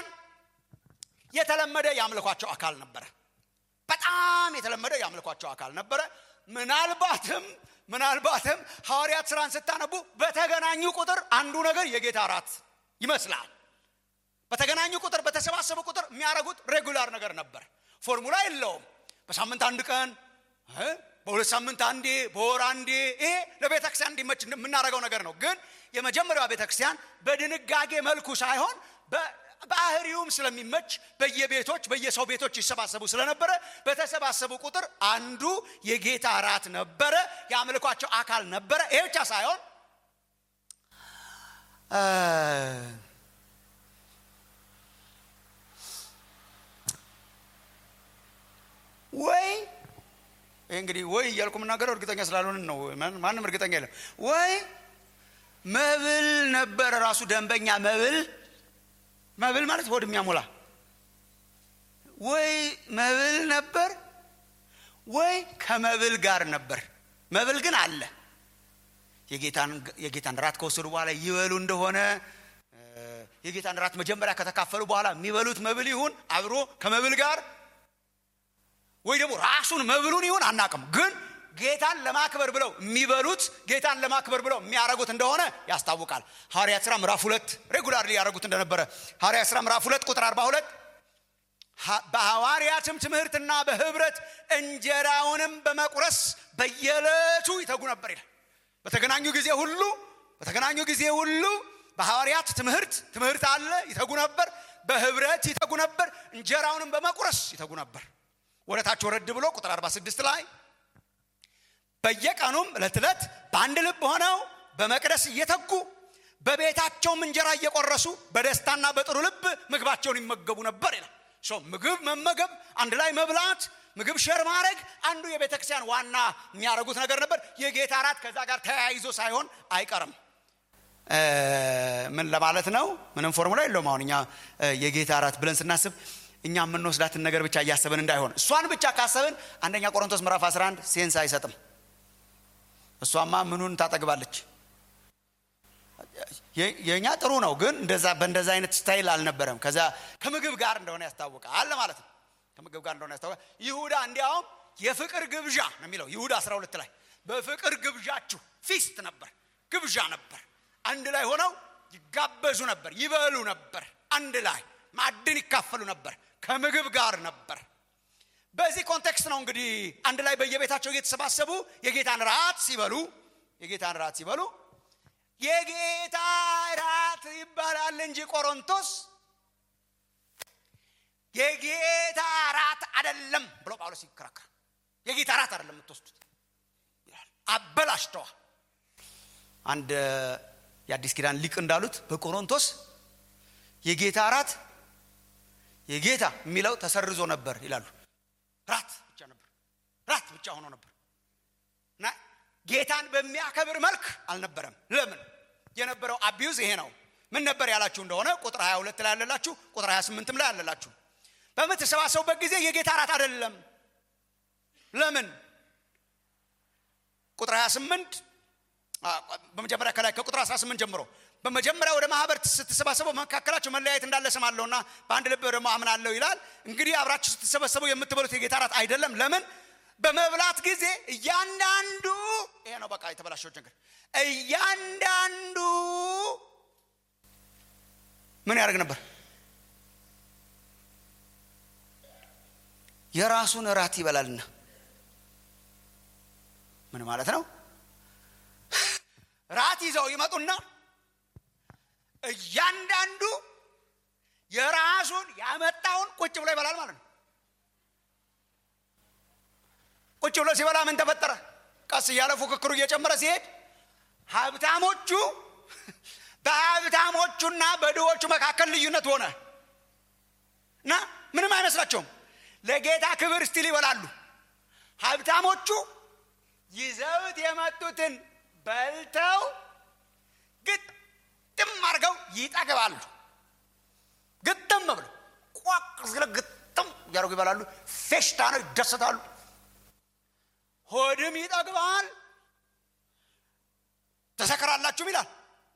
የተለመደ የአምልኳቸው አካል ነበረ በጣም የተለመደ የአምልኳቸው አካል ነበረ ምናልባትም ምናልባትም ሐዋርያት ስራን ስታነቡ በተገናኙ ቁጥር አንዱ ነገር የጌታ ራት ይመስላል በተገናኙ ቁጥር በተሰባሰቡ ቁጥር የሚያደርጉት ሬጉላር ነገር ነበር ፎርሙላ የለውም በሳምንት አንድ ቀን በሁለት ሳምንት አንዴ በወር አንዴ ይሄ ለቤተክርስቲያን እንዲመች የምናደርገው ነገር ነው ግን የመጀመሪያዋ ቤተክርስቲያን በድንጋጌ መልኩ ሳይሆን ባህሪውም ስለሚመች በየቤቶች በየሰው ቤቶች ይሰባሰቡ ስለነበረ በተሰባሰቡ ቁጥር አንዱ የጌታ ራት ነበረ የአምልኳቸው አካል ነበረ ይሄ ብቻ ሳይሆን ወይ ይህ እንግዲህ ወይ እያልኩ የምናገረው እርግጠኛ ስላልሆንን ነው ማንም እርግጠኛ የለም ወይ መብል ነበረ ራሱ ደንበኛ መብል መብል ማለት ሆድ የሚያሞላ ወይ መብል ነበር ወይ ከመብል ጋር ነበር መብል ግን አለ የጌታን ራት ከወሰዱ በኋላ ይበሉ እንደሆነ የጌታን ራት መጀመሪያ ከተካፈሉ በኋላ የሚበሉት መብል ይሁን አብሮ ከመብል ጋር ወይ ደግሞ ራሱን መብሉን ይሁን አናቅም ግን ጌታን ለማክበር ብለው የሚበሉት ጌታን ለማክበር ብለው የሚያደረጉት እንደሆነ ያስታውቃል ሐዋርያት ስራ ምዕራፍ ሁለት ሬጉላር ያደረጉት እንደነበረ ሐዋርያት ስራ ምዕራፍ ሁለት ቁጥር አርባ ሁለት በሐዋርያትም ትምህርትና በህብረት እንጀራውንም በመቁረስ በየዕለቱ ይተጉ ነበር ይላል በተገናኙ ጊዜ ሁሉ በተገናኙ ጊዜ ሁሉ በሐዋርያት ትምህርት ትምህርት አለ ይተጉ ነበር በህብረት ይተጉ ነበር እንጀራውንም በመቁረስ ይተጉ ነበር ወደ ታች ወረድ ብሎ ቁጥር 46 ላይ በየቀኑም ዕለት ዕለት በአንድ ልብ ሆነው በመቅደስ እየተጉ በቤታቸውም እንጀራ እየቆረሱ በደስታና በጥሩ ልብ ምግባቸውን ይመገቡ ነበር ይላል ምግብ መመገብ አንድ ላይ መብላት ምግብ ሸር ማድረግ አንዱ የቤተ ክርስቲያን ዋና የሚያደርጉት ነገር ነበር የጌታ እራት ከዛ ጋር ተያይዞ ሳይሆን አይቀርም ምን ለማለት ነው ምንም ፎርሙላ የለውም አሁን እኛ የጌታ እራት ብለን ስናስብ እኛ የምንወስዳትን ነገር ብቻ እያሰብን እንዳይሆን እሷን ብቻ ካሰብን አንደኛ ቆሮንቶስ ምዕራፍ 11 ሴንስ አይሰጥም እሷማ ምኑን ታጠግባለች የእኛ ጥሩ ነው ግን እንደዛ በእንደዛ አይነት ስታይል አልነበረም ከዛ ከምግብ ጋር እንደሆነ ያስታውቃል ማለት ነው ከምግብ ጋር እንደሆነ ያስታውቃል ይሁዳ እንዲያውም የፍቅር ግብዣ ነው የሚለው ይሁዳ 12 ላይ በፍቅር ግብዣችሁ ፊስት ነበር ግብዣ ነበር አንድ ላይ ሆነው ይጋበዙ ነበር ይበሉ ነበር አንድ ላይ ማዕድን ይካፈሉ ነበር ከምግብ ጋር ነበር በዚህ ኮንቴክስት ነው እንግዲህ አንድ ላይ በየቤታቸው እየተሰባሰቡ የጌታን ራት ሲበሉ የጌታን ራት ሲበሉ የጌታ ራት ይባላል እንጂ ቆሮንቶስ የጌታ ራት አደለም ብሎ ጳውሎስ ይከራከራል የጌታ ራት አደለም የምትወስዱት አበላሽተዋል አንድ የአዲስ ኪዳን ሊቅ እንዳሉት በቆሮንቶስ የጌታ ራት የጌታ የሚለው ተሰርዞ ነበር ይላሉ ራት ብቻ ነበር ራት ብቻ ሆኖ ነበር እና ጌታን በሚያከብር መልክ አልነበረም ለምን የነበረው አቢዩዝ ይሄ ነው ምን ነበር ያላችሁ እንደሆነ ቁጥር 22 ላይ ያለላችሁ ቁጥር 28 ላይ ያለላችሁ በምትሰባሰቡበት ጊዜ የጌታ ራት አይደለም ለምን ቁጥር 28 በመጀመሪያ ከላይ ከቁጥር 18 ጀምሮ በመጀመሪያ ወደ ማህበር ስትሰባሰቡ መካከላቸው መለያየት እንዳለ ሰማለሁና በአንድ ልብ ደግሞ አምናለሁ ይላል እንግዲህ አብራችሁ ስትሰበሰቡ የምትበሉት የጌታ ራት አይደለም ለምን በመብላት ጊዜ እያንዳንዱ ይሄ ነው በቃ የተበላሸው ነገር እያንዳንዱ ምን ያደርግ ነበር የራሱን እራት ይበላልና ምን ማለት ነው ራት ይዘው ይመጡና እያንዳንዱ የራሱን ያመጣውን ቁጭ ብሎ ይበላል ማለት ነው ቁጭ ብሎ ሲበላ ምን ተፈጠረ ቀስ እያለ ፉክክሩ እየጨመረ ሲሄድ ሀብታሞቹ በሀብታሞቹና በድሆቹ መካከል ልዩነት ሆነ እና ምንም አይመስላቸውም ለጌታ ክብር ስቲል ይበላሉ ሀብታሞቹ ይዘውት የመጡትን በልተው ግጥም አድርገው ይጠግባሉ ግጥም ብለው ቋቅ ስለ ግጥም እያደረጉ ይበላሉ ፌሽታ ነው ይደሰታሉ ሆድም ይጠግባል ተሰክራላችሁም ይላል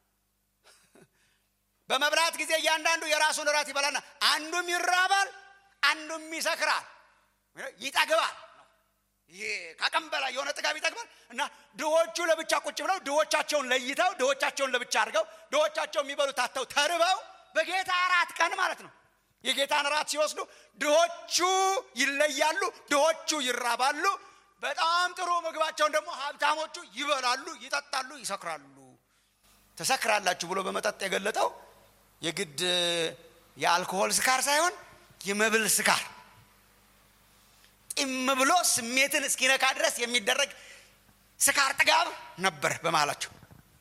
በመብላት ጊዜ እያንዳንዱ የራሱን እራት ይበላና አንዱም ይራባል አንዱም ይሰክራል ይጠግባል ከቀን በላይ የሆነ ጥጋብ ይጠግባል እና ድሆቹ ለብቻ ቁጭ ብለው ድሆቻቸውን ለይተው ድሆቻቸውን ለብቻ አድርገው ድሆቻቸው የሚበሉ ታተው ተርበው በጌታ እራት ቀን ማለት ነው የጌታን እራት ሲወስዱ ድሆቹ ይለያሉ ድሆቹ ይራባሉ በጣም ጥሩ ምግባቸውን ደግሞ ሀብታሞቹ ይበላሉ ይጠጣሉ ይሰክራሉ ተሰክራላችሁ ብሎ በመጠጥ የገለጠው የግድ የአልኮሆል ስካር ሳይሆን የመብል ስካር ጢም ብሎ ስሜትን እስኪነካ ድረስ የሚደረግ ስካር ጥጋብ ነበር በመሃላቸው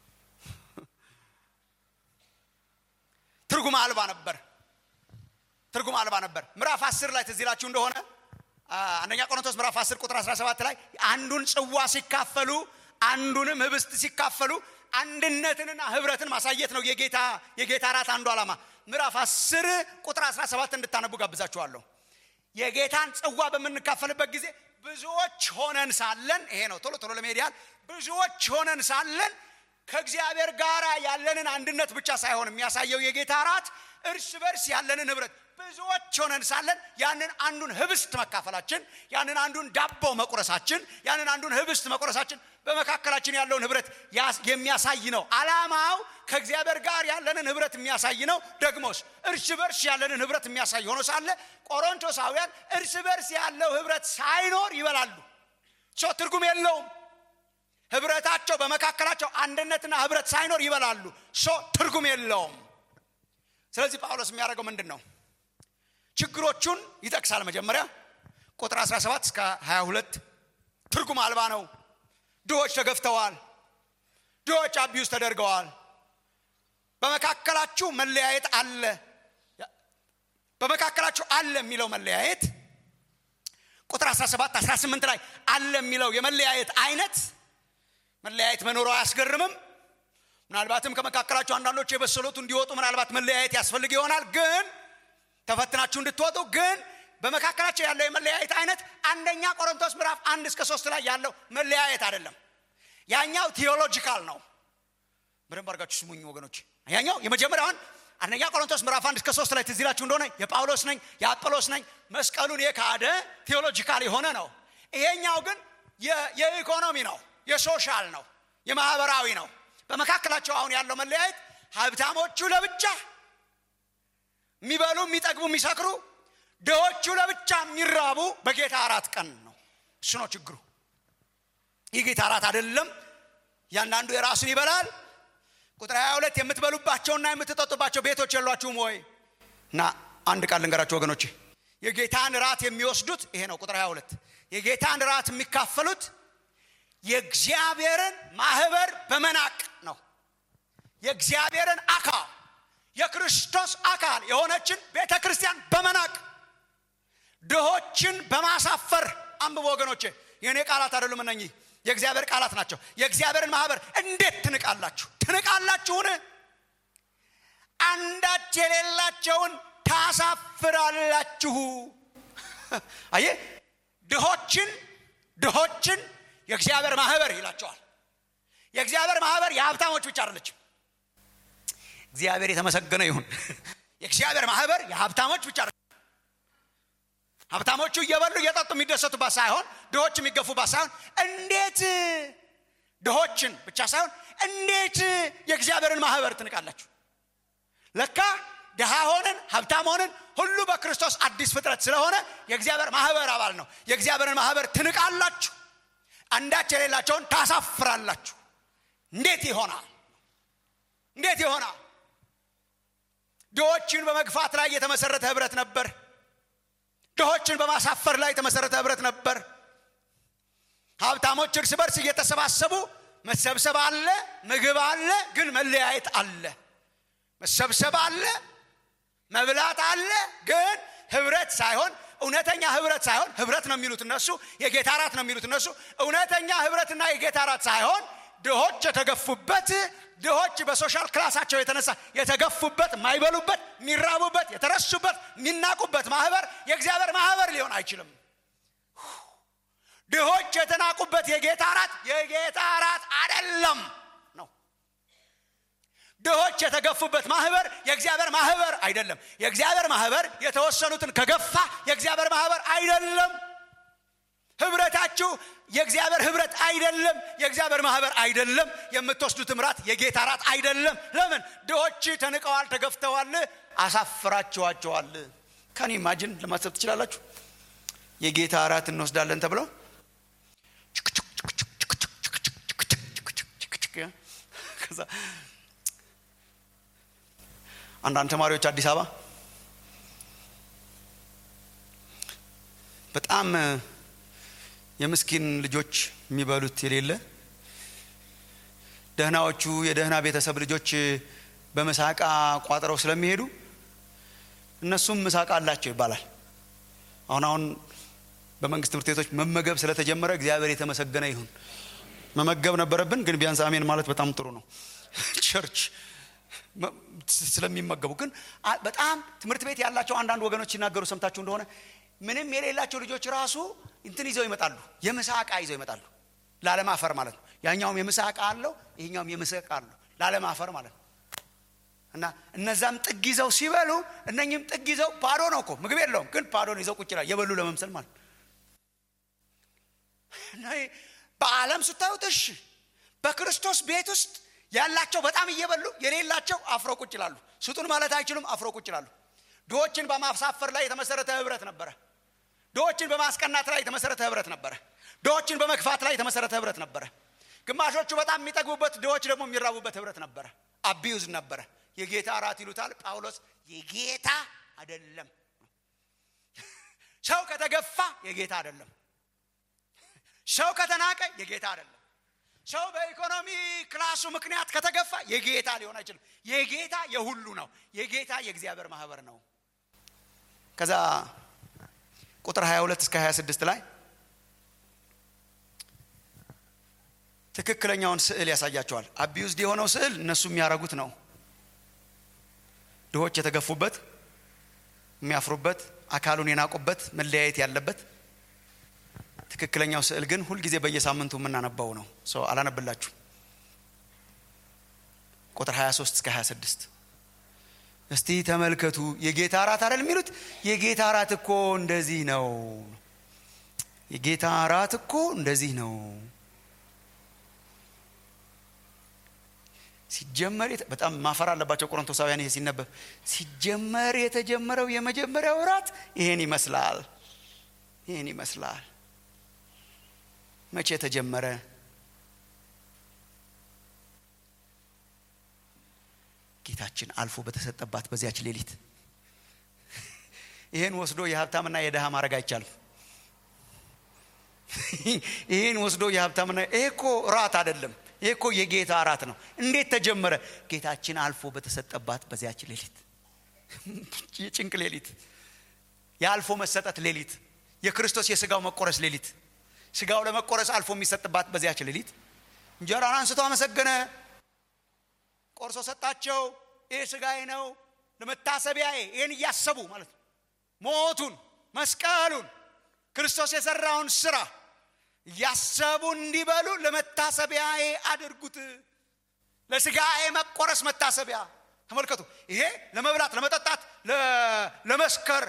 ትርጉም አልባ ነበር ትርጉም አልባ ነበር ምዕራፍ አስር ላይ ትዝ ይላችሁ እንደሆነ አንደኛ ቆሮንቶስ ምዕራፍ 10 ቁጥር 17 ላይ አንዱን ጽዋ ሲካፈሉ አንዱንም ህብስት ሲካፈሉ አንድነትንና ህብረትን ማሳየት ነው የጌታ የጌታ ራት አንዱ ዓላማ ምዕራፍ 10 ቁጥር 17 እንድታነቡ ጋብዛችኋለሁ የጌታን ጽዋ በምንካፈልበት ጊዜ ብዙዎች ሆነን ሳለን ይሄ ነው ቶሎ ቶሎ ለመሄድ ያህል ብዙዎች ሆነን ሳለን ከእግዚአብሔር ጋር ያለንን አንድነት ብቻ ሳይሆን የሚያሳየው የጌታ ራት እርስ በርስ ያለንን ህብረት ብዙዎች ሆነን ሳለን ያንን አንዱን ህብስት መካፈላችን ያንን አንዱን ዳቦ መቁረሳችን ያንን አንዱን ህብስት መቁረሳችን በመካከላችን ያለውን ህብረት የሚያሳይ ነው አላማው ከእግዚአብሔር ጋር ያለንን ህብረት የሚያሳይ ነው ደግሞስ እርስ በርስ ያለንን ህብረት የሚያሳይ ሆኖ ሳለ ቆሮንቶሳውያን እርስ በርስ ያለው ህብረት ሳይኖር ይበላሉ ሰው ትርጉም የለውም ህብረታቸው በመካከላቸው አንድነትና ህብረት ሳይኖር ይበላሉ ሶ ትርጉም የለውም ስለዚህ ጳውሎስ የሚያደርገው ምንድን ነው ችግሮቹን ይጠቅሳል መጀመሪያ ቁጥር 17 እስከ 22 ትርጉም አልባ ነው ድሆች ተገፍተዋል ድሆች አቢዩስ ተደርገዋል በመካከላችሁ መለያየት አለ በመካከላችሁ አለ የሚለው መለያየት ቁጥር 17 18 ላይ አለ የሚለው የመለያየት አይነት መለያየት መኖሩ አያስገርምም ምናልባትም ከመካከላችሁ አንዳንዶች የበሰሉት እንዲወጡ ምናልባት መለያየት ያስፈልግ ይሆናል ግን ተፈትናችሁ እንድትወጡ ግን በመካከላቸው ያለው የመለያየት አይነት አንደኛ ቆሮንቶስ ምዕራፍ አንድ እስከ ሶስት ላይ ያለው መለያየት አይደለም ያኛው ቴዎሎጂካል ነው በደንብ አድርጋችሁ ስሙኝ ወገኖች ያኛው የመጀመሪያውን አንደኛ ቆሮንቶስ ምዕራፍ አንድ እስከ ሶስት ላይ ትዝ ይላችሁ እንደሆነ የጳውሎስ ነኝ የአጵሎስ ነኝ መስቀሉን የካደ ቴዎሎጂካል የሆነ ነው ይሄኛው ግን የኢኮኖሚ ነው የሶሻል ነው የማህበራዊ ነው በመካከላቸው አሁን ያለው መለያየት ሀብታሞቹ ለብቻ የሚበሉ የሚጠግቡ የሚሰክሩ ድሆቹ ለብቻ የሚራቡ በጌታ አራት ቀን ነው እሱ ነው ችግሩ ይህ ጌታ አራት አይደለም እያንዳንዱ የራሱን ይበላል ቁጥር 22 የምትበሉባቸውና የምትጠጡባቸው ቤቶች የሏችሁም ወይ እና አንድ ቃል ልንገራቸው ወገኖች የጌታን ራት የሚወስዱት ይሄ ነው ቁጥር 22 የጌታን ራት የሚካፈሉት የእግዚአብሔርን ማህበር በመናቅ ነው የእግዚአብሔርን አካል የክርስቶስ አካል የሆነችን ቤተ ክርስቲያን በመናቅ ድሆችን በማሳፈር አንብቦ ወገኖቼ የእኔ ቃላት አይደሉም እነኚህ የእግዚአብሔር ቃላት ናቸው የእግዚአብሔርን ማህበር እንዴት ትንቃላችሁ ትንቃላችሁን አንዳች የሌላቸውን ታሳፍራላችሁ አየ ድሆችን ድሆችን የእግዚአብሔር ማህበር ይላቸዋል የእግዚአብሔር ማህበር የሀብታሞች ብቻ አይደለችም እግዚአብሔር የተመሰገነ ይሁን የእግዚአብሔር ማህበር የሀብታሞች ብቻ ሀብታሞቹ እየበሉ እየጠጡ የሚደሰቱባት ሳይሆን ድሆች የሚገፉባት ሳይሆን እንዴት ድሆችን ብቻ ሳይሆን እንዴት የእግዚአብሔርን ማህበር ትንቃላችሁ ለካ ድሃ ሆንን ሀብታም ሆንን ሁሉ በክርስቶስ አዲስ ፍጥረት ስለሆነ የእግዚአብሔር ማህበር አባል ነው የእግዚአብሔርን ማህበር ትንቃላችሁ አንዳች የሌላቸውን ታሳፍራላችሁ እንዴት ይሆናል እንዴት ይሆናል ድሆችን በመግፋት ላይ የተመሰረተ ህብረት ነበር ድሆችን በማሳፈር ላይ የተመሰረተ ህብረት ነበር ሀብታሞች እርስ በርስ እየተሰባሰቡ መሰብሰብ አለ ምግብ አለ ግን መለያየት አለ መሰብሰብ አለ መብላት አለ ግን ህብረት ሳይሆን እውነተኛ ህብረት ሳይሆን ህብረት ነው የሚሉት እነሱ የጌታ ራት ነው የሚሉት እነሱ እውነተኛ ህብረትና የጌታ ራት ሳይሆን ድሆች የተገፉበት ድሆች በሶሻል ክላሳቸው የተነሳ የተገፉበት የማይበሉበት የሚራቡበት የተረሱበት የሚናቁበት ማህበር የእግዚአብሔር ማህበር ሊሆን አይችልም ድሆች የተናቁበት የጌታ ራት የጌታ ራት አደለም ነው ድሆች የተገፉበት ማህበር የእግዚአብሔር ማህበር አይደለም የእግዚአብሔር ማህበር የተወሰኑትን ከገፋ የእግዚአብሔር ማህበር አይደለም ህብረታችሁ የእግዚአብሔር ህብረት አይደለም የእግዚአብሔር ማህበር አይደለም የምትወስዱት ምራት የጌታ ራት አይደለም ለምን ድሆች ተንቀዋል ተገፍተዋል አሳፍራችኋቸዋል ከኔ ማጅን ለማሰብ ትችላላችሁ የጌታ ራት እንወስዳለን ተብለው አንዳንድ ተማሪዎች አዲስ አበባ በጣም የምስኪን ልጆች የሚበሉት የሌለ ደህናዎቹ የደህና ቤተሰብ ልጆች በምሳቃ ቋጥረው ስለሚሄዱ እነሱም ምሳቃ አላቸው ይባላል አሁን አሁን በመንግስት ትምህርት ቤቶች መመገብ ስለተጀመረ እግዚአብሔር የተመሰገነ ይሁን መመገብ ነበረብን ግን ቢያንስ አሜን ማለት በጣም ጥሩ ነው ቸርች ስለሚመገቡ ግን በጣም ትምህርት ቤት ያላቸው አንዳንድ ወገኖች ሲናገሩ ሰምታችሁ እንደሆነ ምንም የሌላቸው ልጆች ራሱ እንትን ይዘው ይመጣሉ የምሳ ዕቃ ይዘው ይመጣሉ ላለማፈር ማለት ነው ያኛውም የምሳ ዕቃ አለው ይሄኛውም የምሳ ዕቃ አለው ላለማፈር ማለት ነው እና እነዛም ጥግ ይዘው ሲበሉ እነኝም ጥግ ይዘው ባዶ ነው እኮ ምግብ የለውም ግን ባዶን ይዘው ቁጭ ይላል የበሉ ለመምሰል ማለት በዓለም ስታዩት እሺ በክርስቶስ ቤት ውስጥ ያላቸው በጣም እየበሉ የሌላቸው አፍሮ ቁጭ ይላሉ ስጡን ማለት አይችሉም አፍሮ ቁጭ ይላሉ ድሆችን በማሳፈር ላይ የተመሰረተ ህብረት ነበረ ድሆችን በማስቀናት ላይ የተመሰረተ ህብረት ነበረ ድሆችን በመግፋት ላይ የተመሰረተ ህብረት ነበረ ግማሾቹ በጣም የሚጠግቡበት ድሆች ደግሞ የሚራቡበት ህብረት ነበረ አቢዩዝ ነበረ የጌታ እራት ይሉታል ጳውሎስ የጌታ አይደለም ሰው ከተገፋ የጌታ አይደለም ሰው ከተናቀ የጌታ አይደለም ሰው በኢኮኖሚ ክላሱ ምክንያት ከተገፋ የጌታ ሊሆን አይችልም የጌታ የሁሉ ነው የጌታ የእግዚአብሔር ማህበር ነው ከዛ ቁጥር 22 እስከ 26 ላይ ትክክለኛውን ስዕል ያሳያቸዋል አቢዩዝድ የሆነው ስዕል እነሱ የሚያረጉት ነው ድሆች የተገፉበት የሚያፍሩበት አካሉን የናቁበት መለያየት ያለበት ትክክለኛው ስዕል ግን ሁልጊዜ በየሳምንቱ የምናነባው ነው ሰው አላነብላችሁ ቁጥር 23 እስከ 26 እስቲ ተመልከቱ የጌታ እራት አይደል የሚሉት የጌታ እራት እኮ እንደዚህ ነው የጌታ እራት እኮ እንደዚህ ነው ሲጀመር በጣም ማፈር አለባቸው ቆሮንቶሳውያን ይሄ ሲነበብ ሲጀመር የተጀመረው የመጀመሪያው እራት ይሄን ይመስላል ይህን ይመስላል መቼ ተጀመረ ጌታችን አልፎ በተሰጠባት በዚያች ሌሊት ይህን ወስዶ የሀብታምና የድሃ ማድረግ አይቻልም ይህን ወስዶ የሀብታምና ይሄ እኮ ራት አይደለም ይሄ እኮ የጌታ እራት ነው እንዴት ተጀመረ ጌታችን አልፎ በተሰጠባት በዚያች ሌሊት የጭንቅ ሌሊት የአልፎ መሰጠት ሌሊት የክርስቶስ የስጋው መቆረስ ሌሊት ስጋው ለመቆረስ አልፎ የሚሰጥባት በዚያች ሌሊት እንጀራን አንስቶ አመሰገነ ቆርሶ ሰጣቸው ይህ ስጋዬ ነው ለመታሰቢያዬ ይህን እያሰቡ ማለት ነው ሞቱን መስቀሉን ክርስቶስ የሰራውን ስራ እያሰቡ እንዲበሉ ለመታሰቢያዬ አድርጉት ለስጋዬ መቆረስ መታሰቢያ ተመልከቱ ይሄ ለመብላት ለመጠጣት ለመስከር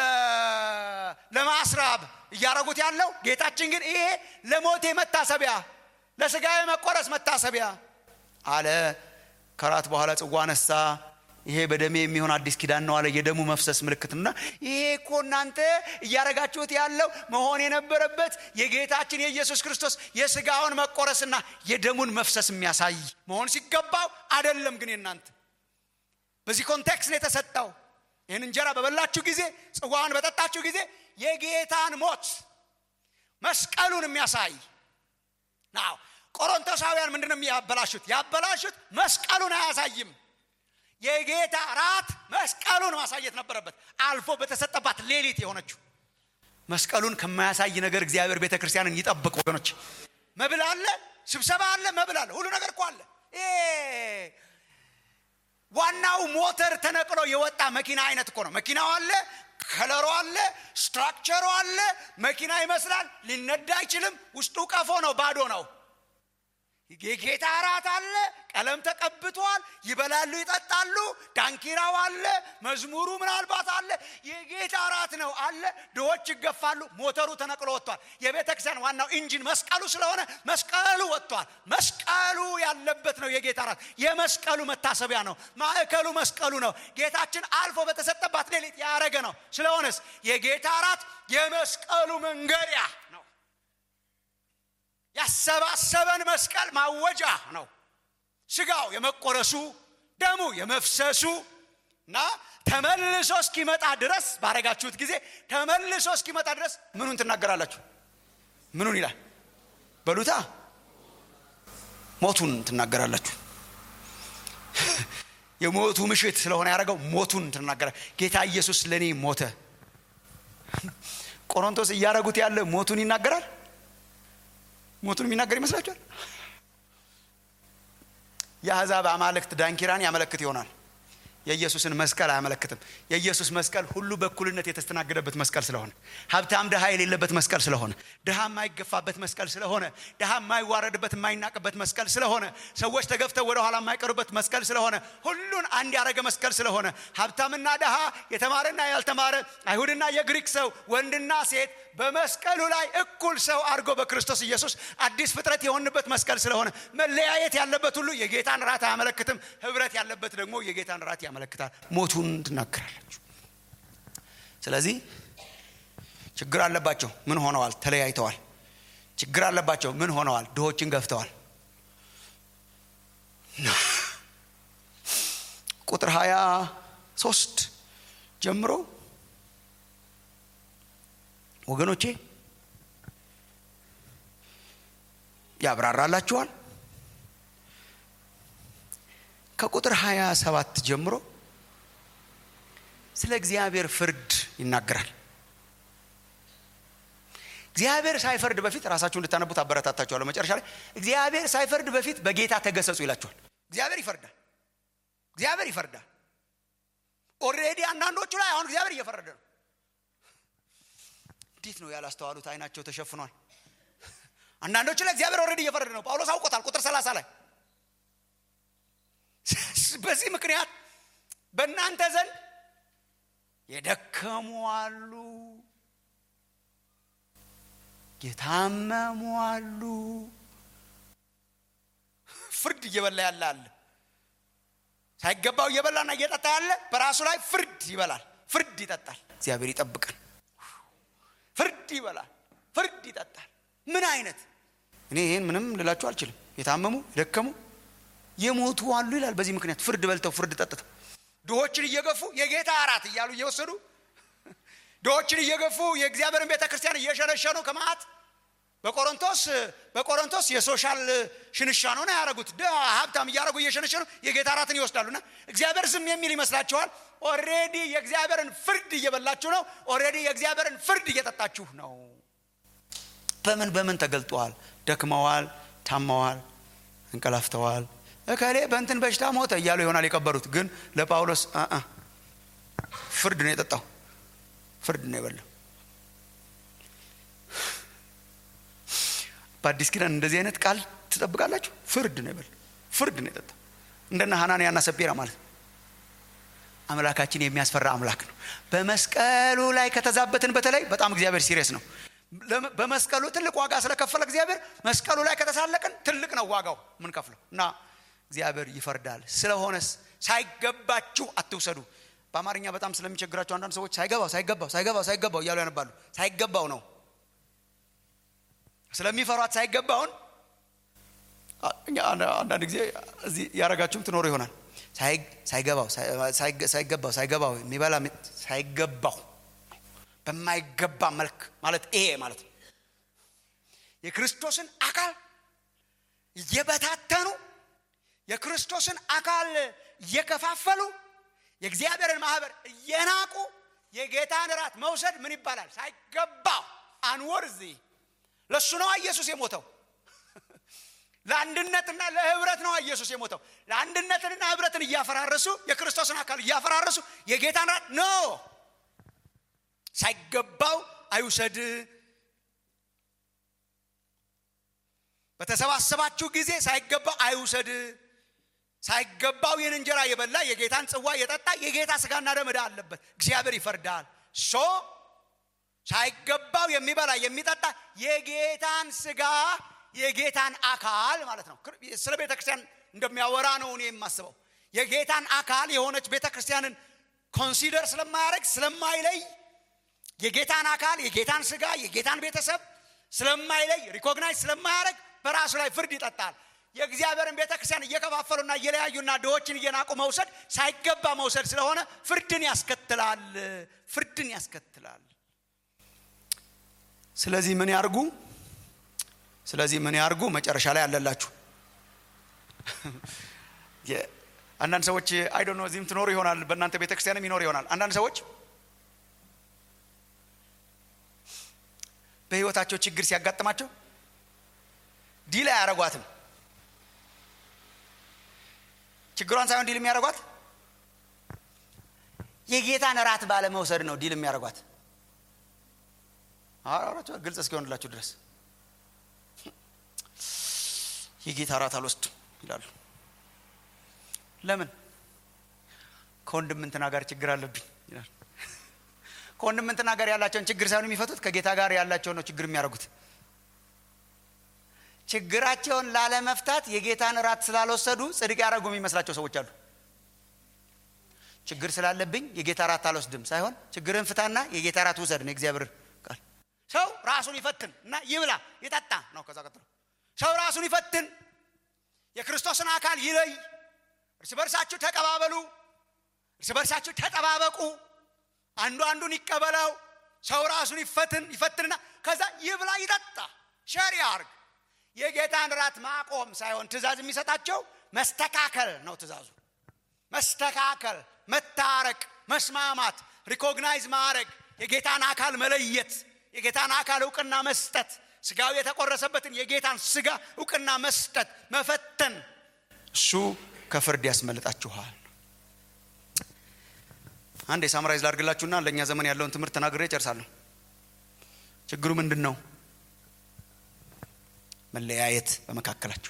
ለማስራብ እያረጉት ያለው ጌታችን ግን ይሄ ለሞቴ መታሰቢያ ለስጋዬ መቆረስ መታሰቢያ አለ ከራት በኋላ ጽዋ ነሳ ይሄ በደሜ የሚሆን አዲስ ኪዳን ነው አለ የደሙ መፍሰስ ምልክት እና ይሄ እኮ እናንተ እያረጋችሁት ያለው መሆን የነበረበት የጌታችን የኢየሱስ ክርስቶስ የስጋውን መቆረስና የደሙን መፍሰስ የሚያሳይ መሆን ሲገባው አደለም ግን የናንተ በዚህ ኮንቴክስት ነው የተሰጠው ይህን እንጀራ በበላችሁ ጊዜ ጽዋን በጠጣችሁ ጊዜ የጌታን ሞት መስቀሉን የሚያሳይ ናው ቆሮንቶሳውያን ምንድን ነው ያበላሹት ያበላሹት መስቀሉን አያሳይም የጌታ ራት መስቀሉን ማሳየት ነበረበት አልፎ በተሰጠባት ሌሊት የሆነችው መስቀሉን ከማያሳይ ነገር እግዚአብሔር ቤተ ክርስቲያንን ይጠብቅ ወገኖች መብል አለ ስብሰባ አለ መብል አለ ሁሉ ነገር እኮ አለ ዋናው ሞተር ተነቅሎ የወጣ መኪና አይነት እኮ ነው መኪናው አለ ከለሮ አለ ስትራክቸሩ አለ መኪና ይመስላል ሊነዳ አይችልም ውስጡ ቀፎ ነው ባዶ ነው የጌታ እራት አለ ቀለም ተቀብቷል ይበላሉ ይጠጣሉ ዳንኪራው አለ መዝሙሩ ምናልባት አለ የጌታ እራት ነው አለ ድሆች ይገፋሉ ሞተሩ ተነቅሎ ወጥቷል የቤተ ክርስቲያን ዋናው ኢንጂን መስቀሉ ስለሆነ መስቀሉ ወጥቷል መስቀሉ ያለበት ነው የጌታ እራት የመስቀሉ መታሰቢያ ነው ማዕከሉ መስቀሉ ነው ጌታችን አልፎ በተሰጠባት ሌሊት ያረገ ነው ስለሆነስ የጌታ እራት የመስቀሉ መንገሪያ ነው ያሰባሰበን መስቀል ማወጃ ነው ስጋው የመቆረሱ ደሙ የመፍሰሱ እና ተመልሶ እስኪመጣ ድረስ ባረጋችሁት ጊዜ ተመልሶ እስኪመጣ ድረስ ምኑን ትናገራላችሁ ምኑን ይላል በሉታ ሞቱን ትናገራላችሁ የሞቱ ምሽት ስለሆነ ያደረገው ሞቱን ትናገራ ጌታ ኢየሱስ ለእኔ ሞተ ቆሮንቶስ እያደረጉት ያለ ሞቱን ይናገራል ሞቱን የሚናገር ይመስላችኋል የአሕዛብ አማልክት ዳንኪራን ያመለክት ይሆናል የኢየሱስን መስቀል አያመለክትም የኢየሱስ መስቀል ሁሉ በእኩልነት የተስተናገደበት መስቀል ስለሆነ ሀብታም ድሃ የሌለበት መስቀል ስለሆነ ድሃ የማይገፋበት መስቀል ስለሆነ ድሃ የማይዋረድበት የማይናቅበት መስቀል ስለሆነ ሰዎች ተገፍተው ወደ ኋላ የማይቀሩበት መስቀል ስለሆነ ሁሉን አንድ ያደረገ መስቀል ስለሆነ ሀብታምና ድሃ የተማረና ያልተማረ አይሁድና የግሪክ ሰው ወንድና ሴት በመስቀሉ ላይ እኩል ሰው አድርጎ በክርስቶስ ኢየሱስ አዲስ ፍጥረት የሆንበት መስቀል ስለሆነ መለያየት ያለበት ሁሉ የጌታን ራት አያመለክትም ህብረት ያለበት ደግሞ የጌታን ራት ያመለክታል ሞቱን ትናገራላችሁ ስለዚህ ችግር አለባቸው ምን ሆነዋል ተለያይተዋል ችግር አለባቸው ምን ሆነዋል ድሆችን ገፍተዋል ቁጥር ሀያ ሶስት ጀምሮ ወገኖቼ ያብራራላችኋል። ከቁጥር ሀያ ሰባት ጀምሮ ስለ እግዚአብሔር ፍርድ ይናገራል። እግዚአብሔር ሳይፈርድ በፊት ራሳችሁ እንድታነቡት አበረታታችኋለሁ። መጨረሻ ላይ እግዚአብሔር ሳይፈርድ በፊት በጌታ ተገሰጹ ይላችኋል። እግዚአብሔር ይፈርዳል። እግዚአብሔር ይፈርዳል። ኦልሬዲ አንዳንዶቹ ላይ አሁን እግዚአብሔር እየፈረደ ነው። እንዴት ነው ያላስተዋሉት? አይናቸው ተሸፍኗል። አንዳንዶቹ ላይ እግዚአብሔር ኦልሬዲ እየፈረደ ነው። ጳውሎስ አውቆታል። ቁጥር ሰላሳ ላይ በዚህ ምክንያት በእናንተ ዘንድ የደከሙ አሉ፣ የታመሙ አሉ። ፍርድ እየበላ ያለ አለ። ሳይገባው እየበላና እየጠጣ ያለ በራሱ ላይ ፍርድ ይበላል፣ ፍርድ ይጠጣል። እግዚአብሔር ይጠብቀን። ፍርድ ይበላል፣ ፍርድ ይጠጣል። ምን አይነት እኔ ይህን ምንም ልላችሁ አልችልም። የታመሙ የደከሙ የሞቱ አሉ ይላል። በዚህ ምክንያት ፍርድ በልተው ፍርድ ጠጥተው ድሆችን እየገፉ የጌታ እራት እያሉ እየወሰዱ ድሆችን እየገፉ የእግዚአብሔርን ቤተ ክርስቲያን እየሸነሸኑ ከመዓት በቆሮንቶስ በቆሮንቶስ የሶሻል ሽንሻኖ ነው ያደረጉት። ሀብታም እያደረጉ እየሸነሸኑ የጌታ እራትን ይወስዳሉና እግዚአብሔር ዝም የሚል ይመስላችኋል? ኦሬዲ የእግዚአብሔርን ፍርድ እየበላችሁ ነው። ኦሬዲ የእግዚአብሔርን ፍርድ እየጠጣችሁ ነው። በምን በምን ተገልጠዋል? ደክመዋል፣ ታመዋል፣ እንቀላፍተዋል። እከሌ በእንትን በሽታ ሞተ እያሉ ይሆናል የቀበሩት። ግን ለጳውሎስ አ ፍርድ ነው የጠጣው፣ ፍርድ ነው የበላው። በአዲስ ኪዳን እንደዚህ አይነት ቃል ትጠብቃላችሁ? ፍርድ ነው የበላው፣ ፍርድ ነው የጠጣው። እንደነ ሐናንያና ሰጲራ ማለት ነው። አምላካችን የሚያስፈራ አምላክ ነው። በመስቀሉ ላይ ከተዛበትን በተለይ በጣም እግዚአብሔር ሲሪየስ ነው። በመስቀሉ ትልቅ ዋጋ ስለከፈለ እግዚአብሔር መስቀሉ ላይ ከተሳለቅን ትልቅ ነው ዋጋው የምንከፍለው እና እግዚአብሔር ይፈርዳል። ስለሆነስ ሳይገባችሁ አትውሰዱ። በአማርኛ በጣም ስለሚቸግራቸው አንዳንድ ሰዎች ሳይገባው ሳይገባው ሳይገባው ሳይገባው እያሉ ያነባሉ። ሳይገባው ነው ስለሚፈሯት ሳይገባውን አንዳንድ ጊዜ እዚህ ያረጋችሁም ትኖሩ ይሆናል። ሳይገባው ሳይገባው ሳይገባው የሚበላ ሳይገባው በማይገባ መልክ ማለት ይሄ ማለት ነው። የክርስቶስን አካል እየበታተኑ የክርስቶስን አካል እየከፋፈሉ የእግዚአብሔርን ማህበር እየናቁ የጌታን እራት መውሰድ ምን ይባላል? ሳይገባው አንወርዚ። ለእሱ ነዋ ኢየሱስ የሞተው። ለአንድነትና ለህብረት ነዋ ኢየሱስ የሞተው። ለአንድነትንና ህብረትን እያፈራረሱ የክርስቶስን አካል እያፈራረሱ የጌታን እራት ኖ ሳይገባው አይውሰድ። በተሰባሰባችሁ ጊዜ ሳይገባው አይውሰድ። ሳይገባው ይህን እንጀራ የበላ የጌታን ጽዋ የጠጣ የጌታ ስጋና ደም ዕዳ አለበት፣ እግዚአብሔር ይፈርዳል። ሶ ሳይገባው የሚበላ የሚጠጣ የጌታን ስጋ የጌታን አካል ማለት ነው። ስለ ቤተ ክርስቲያን እንደሚያወራ ነው እኔ የማስበው። የጌታን አካል የሆነች ቤተ ክርስቲያንን ኮንሲደር ስለማያደርግ ስለማይለይ የጌታን አካል የጌታን ስጋ የጌታን ቤተሰብ ስለማይለይ ሪኮግናይዝ ስለማያደርግ በራሱ ላይ ፍርድ ይጠጣል። የእግዚአብሔርን ቤተ ክርስቲያን እየከፋፈሉና እየለያዩና ድሆችን እየናቁ መውሰድ ሳይገባ መውሰድ ስለሆነ ፍርድን ያስከትላል። ፍርድን ያስከትላል። ስለዚህ ምን ያርጉ? ስለዚህ ምን ያርጉ? መጨረሻ ላይ አለላችሁ። አንዳንድ ሰዎች አይዶ ነው እዚህም ትኖሩ ይሆናል፣ በእናንተ ቤተ ክርስቲያንም ይኖር ይሆናል። አንዳንድ ሰዎች በህይወታቸው ችግር ሲያጋጥማቸው ዲል አያረጓትም። ችግሯን ሳይሆን ዲል የሚያደርጓት የጌታን እራት ባለመውሰድ ነው ዲል የሚያደርጓት። አራቸው ግልጽ እስኪሆንላችሁ ድረስ የጌታ እራት አልወስድም ይላሉ። ለምን? ከወንድም እንትና ጋር ችግር አለብኝ ይላል። ከወንድም እንትና ጋር ያላቸውን ችግር ሳይሆን የሚፈቱት ከጌታ ጋር ያላቸውን ነው ችግር የሚያደርጉት። ችግራቸውን ላለመፍታት የጌታን እራት ስላልወሰዱ ጽድቅ ያደረጉ የሚመስላቸው ሰዎች አሉ። ችግር ስላለብኝ የጌታ እራት አልወስድም ሳይሆን ችግርን ፍታና የጌታ እራት ውሰድ ነው የእግዚአብሔር ቃል። ሰው ራሱን ይፈትን እና ይብላ ይጠጣ ነው። ከዛ ቀጥሎ ሰው ራሱን ይፈትን የክርስቶስን አካል ይለይ እርስ በርሳችሁ ተቀባበሉ እርስ በርሳችሁ ተጠባበቁ አንዱ አንዱን ይቀበለው ሰው ራሱን ይፈትን ይፈትንና ከዛ ይብላ ይጠጣ ሸር ያርግ የጌታን ራት ማቆም ሳይሆን ትእዛዝ የሚሰጣቸው መስተካከል ነው ትእዛዙ መስተካከል መታረቅ መስማማት ሪኮግናይዝ ማድረግ የጌታን አካል መለየት የጌታን አካል እውቅና መስጠት ስጋው የተቆረሰበትን የጌታን ስጋ እውቅና መስጠት መፈተን እሱ ከፍርድ ያስመልጣችኋል አንድ የሳምራይዝ ላድርግላችሁና ለእኛ ዘመን ያለውን ትምህርት ተናግሬ ጨርሳለሁ ችግሩ ምንድን ነው መለያየት በመካከላችሁ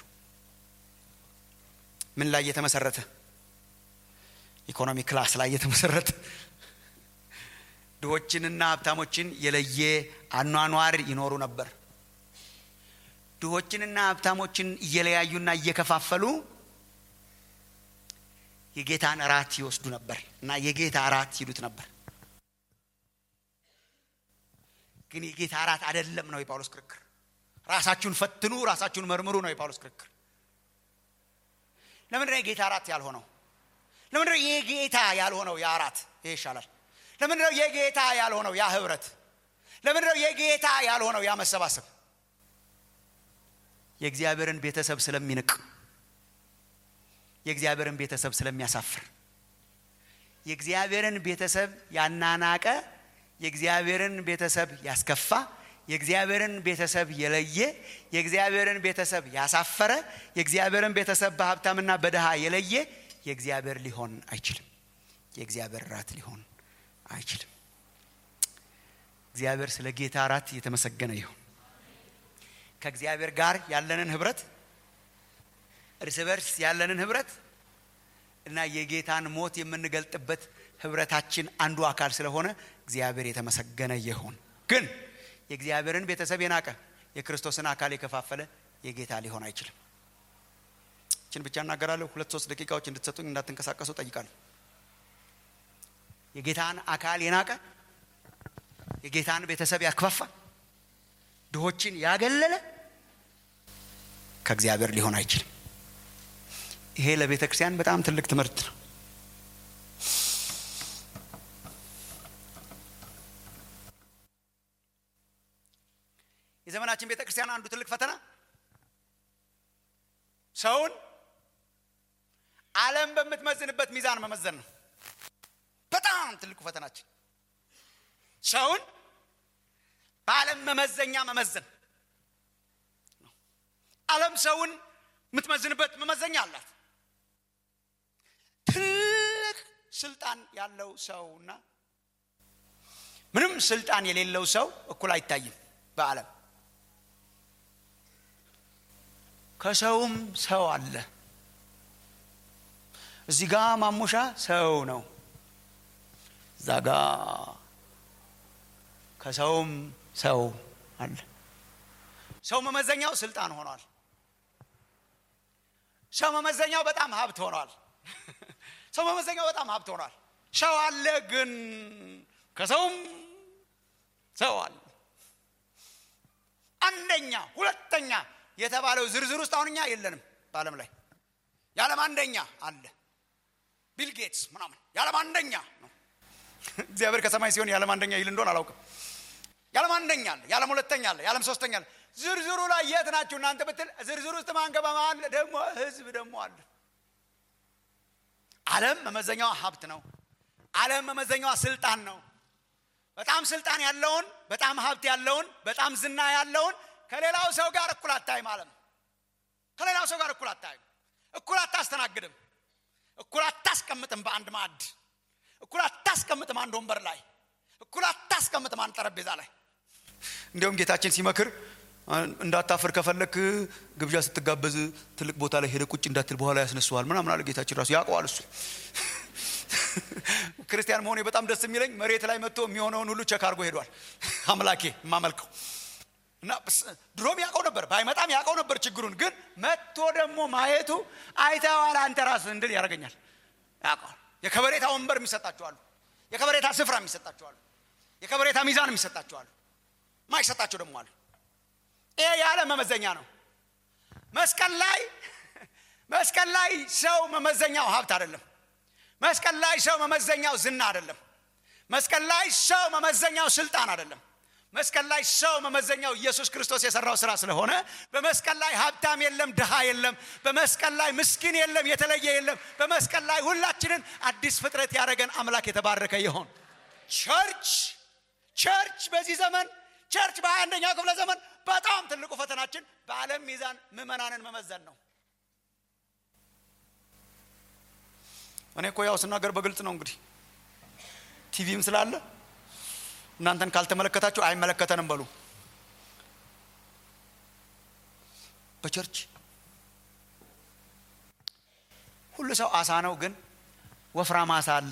ምን ላይ የተመሰረተ ኢኮኖሚ ክላስ ላይ የተመሰረተ ድሆችንና ሀብታሞችን የለየ አኗኗር ይኖሩ ነበር ድሆችንና ሀብታሞችን እየለያዩና እየከፋፈሉ የጌታን እራት ይወስዱ ነበር እና የጌታ እራት ይሉት ነበር ግን የጌታ እራት አደለም ነው የጳውሎስ ክርክር ራሳችሁን ፈትኑ ራሳችሁን መርምሩ ነው የጳውሎስ ክርክር ለምንድነው የጌታ እራት ያልሆነው ለምንድነው የጌታ ያልሆነው ያ እራት ይሄ ይሻላል ለምንድነው የጌታ ያልሆነው ያ ህብረት ለምንድነው የጌታ ያልሆነው ያ መሰባሰብ የእግዚአብሔርን ቤተሰብ ስለሚንቅ የእግዚአብሔርን ቤተሰብ ስለሚያሳፍር የእግዚአብሔርን ቤተሰብ ያናናቀ የእግዚአብሔርን ቤተሰብ ያስከፋ የእግዚአብሔርን ቤተሰብ የለየ የእግዚአብሔርን ቤተሰብ ያሳፈረ የእግዚአብሔርን ቤተሰብ በሀብታምና በድሃ የለየ የእግዚአብሔር ሊሆን አይችልም የእግዚአብሔር ራት ሊሆን አይችልም እግዚአብሔር ስለ ጌታ ራት እየተመሰገነ ይሁን ከእግዚአብሔር ጋር ያለንን ህብረት እርስ በርስ ያለንን ህብረት እና የጌታን ሞት የምንገልጥበት ህብረታችን አንዱ አካል ስለሆነ እግዚአብሔር የተመሰገነ ይሁን ግን የእግዚአብሔርን ቤተሰብ የናቀ የክርስቶስን አካል የከፋፈለ የጌታ ሊሆን አይችልም ችን ብቻ እናገራለሁ ሁለት ሶስት ደቂቃዎች እንድትሰጡኝ እንዳትንቀሳቀሱ ጠይቃለሁ የጌታን አካል የናቀ የጌታን ቤተሰብ ያክፋፋ ድሆችን ያገለለ ከእግዚአብሔር ሊሆን አይችልም ይሄ ለቤተ ክርስቲያን በጣም ትልቅ ትምህርት ነው የዘመናችን ቤተ ክርስቲያን አንዱ ትልቅ ፈተና ሰውን አለም በምትመዝንበት ሚዛን መመዘን ነው በጣም ትልቁ ፈተናችን ሰውን በአለም መመዘኛ መመዘን አለም ሰውን የምትመዝንበት መመዘኛ አላት ትልቅ ስልጣን ያለው ሰውና ምንም ስልጣን የሌለው ሰው እኩል አይታይም በአለም ከሰውም ሰው አለ እዚህ ጋ ማሙሻ ሰው ነው እዛ ጋ ከሰውም ሰው አለ ሰው መመዘኛው ስልጣን ሆኗል ሰው መመዘኛው በጣም ሀብት ሆኗል ሰው መመዘኛው በጣም ሀብት ሆኗል ሰው አለ ግን ከሰውም ሰው አለ አንደኛ ሁለተኛ የተባለው ዝርዝር ውስጥ አሁን እኛ የለንም በአለም ላይ የዓለም አንደኛ አለ ቢል ጌትስ ምናምን የዓለም አንደኛ ነው እግዚአብሔር ከሰማይ ሲሆን የዓለም አንደኛ ይል እንደሆን አላውቅም የዓለም አንደኛ አለ የዓለም ሁለተኛ አለ የዓለም ሶስተኛ አለ ዝርዝሩ ላይ የት ናችሁ እናንተ ብትል ዝርዝር ውስጥ ማንገባ አለ ደግሞ ህዝብ ደግሞ አለ አለም መመዘኛዋ ሀብት ነው አለም መመዘኛዋ ስልጣን ነው በጣም ስልጣን ያለውን በጣም ሀብት ያለውን በጣም ዝና ያለውን ከሌላው ሰው ጋር እኩል አታይም አለም ከሌላው ሰው ጋር እኩል አታይም እኩል አታስተናግድም እኩል አታስቀምጥም በአንድ ማዕድ እኩል አታስቀምጥም አንድ ወንበር ላይ እኩል አታስቀምጥም አንድ ጠረጴዛ ላይ እንዲሁም ጌታችን ሲመክር እንዳታፍር ከፈለክ ግብዣ ስትጋበዝ ትልቅ ቦታ ላይ ሄደ ቁጭ እንዳትል በኋላ ያስነስዋል ምናምን አለ ጌታችን ራሱ ያውቀዋል እሱ ክርስቲያን መሆኔ በጣም ደስ የሚለኝ መሬት ላይ መጥቶ የሚሆነውን ሁሉ ቸክ አድርጎ ሄዷል አምላኬ የማመልከው እና ድሮም ያውቀው ነበር ባይመጣም ያውቀው ነበር ችግሩን ግን መጥቶ ደግሞ ማየቱ አይተዋል አንተ ራስ እንድል ያደርገኛል ያውቀዋል የከበሬታ ወንበር የሚሰጣቸዋሉ የከበሬታ ስፍራ የሚሰጣቸዋሉ የከበሬታ ሚዛን የሚሰጣቸዋሉ ማይሰጣቸው ደግሞ አሉ ይሄ ያለ መመዘኛ ነው መስቀል ላይ መስቀል ላይ ሰው መመዘኛው ሀብት አይደለም። መስቀል ላይ ሰው መመዘኛው ዝና አይደለም። መስቀል ላይ ሰው መመዘኛው ስልጣን አይደለም። መስቀል ላይ ሰው መመዘኛው ኢየሱስ ክርስቶስ የሰራው ስራ ስለሆነ በመስቀል ላይ ሀብታም የለም፣ ድሃ የለም። በመስቀል ላይ ምስኪን የለም፣ የተለየ የለም። በመስቀል ላይ ሁላችንን አዲስ ፍጥረት ያደረገን አምላክ የተባረከ ይሆን። ቸርች ቸርች በዚህ ዘመን ቸርች በሀያ አንደኛው ክፍለ ዘመን በጣም ትልቁ ፈተናችን በዓለም ሚዛን ምዕመናንን መመዘን ነው። እኔ እኮ ያው ስናገር በግልጽ ነው። እንግዲህ ቲቪም ስላለ እናንተን ካልተመለከታችሁ አይመለከተንም በሉ። በቸርች ሁሉ ሰው አሳ ነው፣ ግን ወፍራም አሳ አለ፣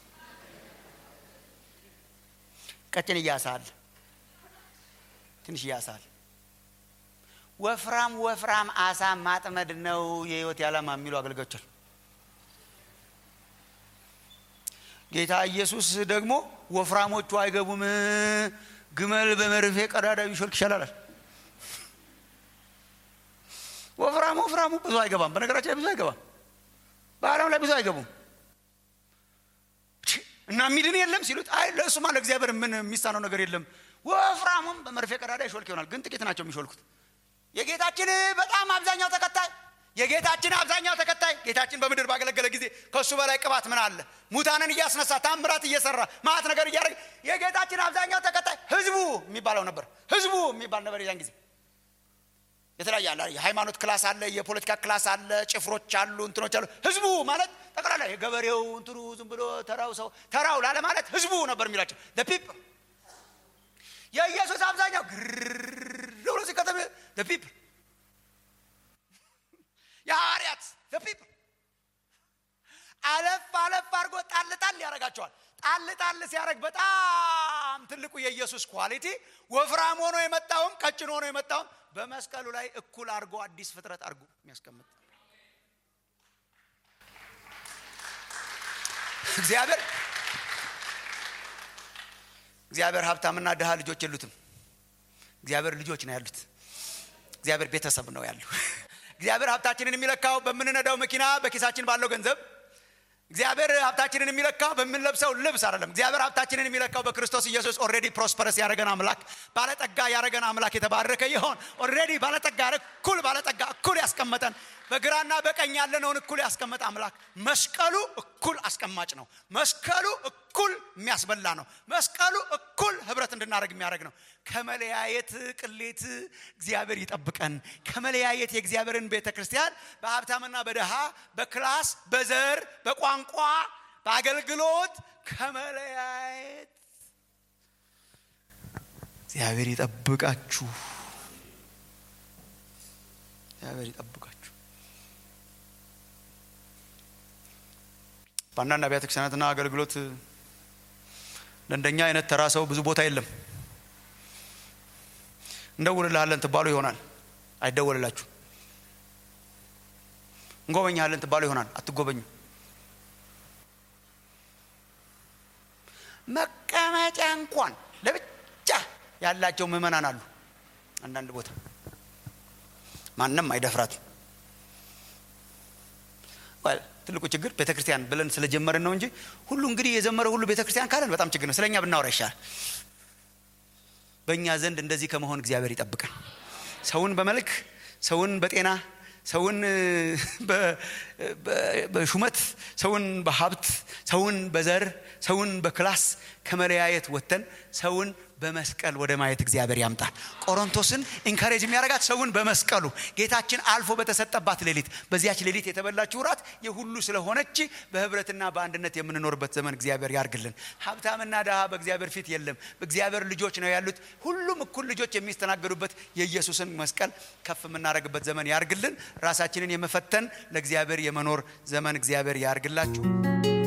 ቀጭን እያሳ አለ፣ ትንሽ እያሳ አለ። ወፍራም ወፍራም አሳ ማጥመድ ነው የህይወት ዓላማ የሚሉ አገልጋዮች አሉ። ጌታ ኢየሱስ ደግሞ ወፍራሞቹ አይገቡም፣ ግመል በመርፌ ቀዳዳ ቢሾልክ ይሻላል። ወፍራም ወፍራሙ ብዙ አይገባም። በነገራችን ላይ ብዙ አይገባም። በዓለም ላይ ብዙ አይገቡም እና ሚድን የለም ሲሉት፣ አይ ለእሱማ ለእግዚአብሔር ምን የሚሳነው ነገር የለም። ወፍራሙም በመርፌ ቀዳዳ ይሾልክ ይሆናል፣ ግን ጥቂት ናቸው የሚሾልኩት። የጌታችን በጣም አብዛኛው ተከታይ የጌታችን አብዛኛው ተከታይ ጌታችን በምድር ባገለገለ ጊዜ ከእሱ በላይ ቅባት ምን አለ? ሙታንን እያስነሳ ታምራት እየሰራ ማት ነገር እያደረገ የጌታችን አብዛኛው ተከታይ ህዝቡ የሚባለው ነበር። ህዝቡ የሚባል ነበር የዛን ጊዜ። የተለያየ አለ፣ የሃይማኖት ክላስ አለ፣ የፖለቲካ ክላስ አለ፣ ጭፍሮች አሉ፣ እንትኖች አሉ። ህዝቡ ማለት ጠቅላላ የገበሬው እንትኑ ዝም ብሎ ተራው ሰው ተራው ላለ ማለት ህዝቡ ነበር የሚላቸው ፒፕል። የኢየሱስ አብዛኛው ግር ብሎ ሲከተም ፒፕል የሐዋርያት ፒፕል አለፍ አለፍ አድርጎ ጣል ጣል ያደርጋቸዋል። ጣል ጣል ሲያደርግ በጣም ትልቁ የኢየሱስ ኳሊቲ ወፍራም ሆኖ የመጣውም ቀጭን ሆኖ የመጣውም በመስቀሉ ላይ እኩል አድርጎ አዲስ ፍጥረት አድርጎ የሚያስቀምጥ እግዚአብሔር እግዚአብሔር ሀብታምና ድሃ ልጆች የሉትም። እግዚአብሔር ልጆች ነው ያሉት። እግዚአብሔር ቤተሰብ ነው ያለው። እግዚአብሔር ሀብታችንን የሚለካው በምንነዳው መኪና በኪሳችን ባለው ገንዘብ እግዚአብሔር ሀብታችንን የሚለካው በምንለብሰው ልብስ አይደለም። እግዚአብሔር ሀብታችንን የሚለካው በክርስቶስ ኢየሱስ ኦልሬዲ ፕሮስፐረስ ያደረገን አምላክ ባለጠጋ ያደረገን አምላክ የተባረከ ይሆን። ኦልሬዲ ባለጠጋ እኩል ባለጠጋ እኩል ያስቀመጠን በግራና በቀኝ ያለነውን እኩል ያስቀመጠ አምላክ መስቀሉ እኩል አስቀማጭ ነው። መስቀሉ እኩል የሚያስበላ ነው። መስቀሉ እኩል ህብረት እንድናደርግ የሚያደርግ ነው። ከመለያየት ቅሌት እግዚአብሔር ይጠብቀን። ከመለያየት የእግዚአብሔርን ቤተ ክርስቲያን በሀብታምና በድሃ በክላስ በዘር በቋንቋ በአገልግሎት ከመለያየት እግዚአብሔር ይጠብቃችሁ። እግዚአብሔር ይጠብቃችሁ። በአንዳንድ አብያተ ክርስቲያናትና አገልግሎት ለእንደኛ አይነት ተራ ሰው ብዙ ቦታ የለም። እንደውልልሃለን ትባሉ ይሆናል፣ አይደወልላችሁ። እንጎበኛለን ትባሉ ይሆናል፣ አትጎበኙ። መቀመጫ እንኳን ለብቻ ያላቸው ምዕመናን አሉ። አንዳንድ ቦታ ማንም አይደፍራትም። ትልቁ ችግር ቤተ ክርስቲያን ብለን ስለጀመርን ነው እንጂ ሁሉ እንግዲህ የዘመረ ሁሉ ቤተ ክርስቲያን ካለን በጣም ችግር ነው። ስለኛ ብናወራ ይሻላል። በእኛ ዘንድ እንደዚህ ከመሆን እግዚአብሔር ይጠብቀን። ሰውን በመልክ ሰውን በጤና ሰውን በሹመት ሰውን በሀብት ሰውን በዘር ሰውን በክላስ ከመለያየት ወጥተን ሰውን በመስቀል ወደ ማየት እግዚአብሔር ያምጣል። ቆሮንቶስን ኢንካሬጅ የሚያደርጋት ሰውን በመስቀሉ ጌታችን አልፎ በተሰጠባት ሌሊት በዚያች ሌሊት የተበላችው ራት የሁሉ ስለሆነች በህብረትና በአንድነት የምንኖርበት ዘመን እግዚአብሔር ያርግልን። ሀብታምና ድሃ በእግዚአብሔር ፊት የለም። እግዚአብሔር ልጆች ነው ያሉት። ሁሉም እኩል ልጆች የሚስተናገዱበት የኢየሱስን መስቀል ከፍ የምናደርግበት ዘመን ያርግልን። ራሳችንን የመፈተን ለእግዚአብሔር የመኖር ዘመን እግዚአብሔር ያርግላችሁ።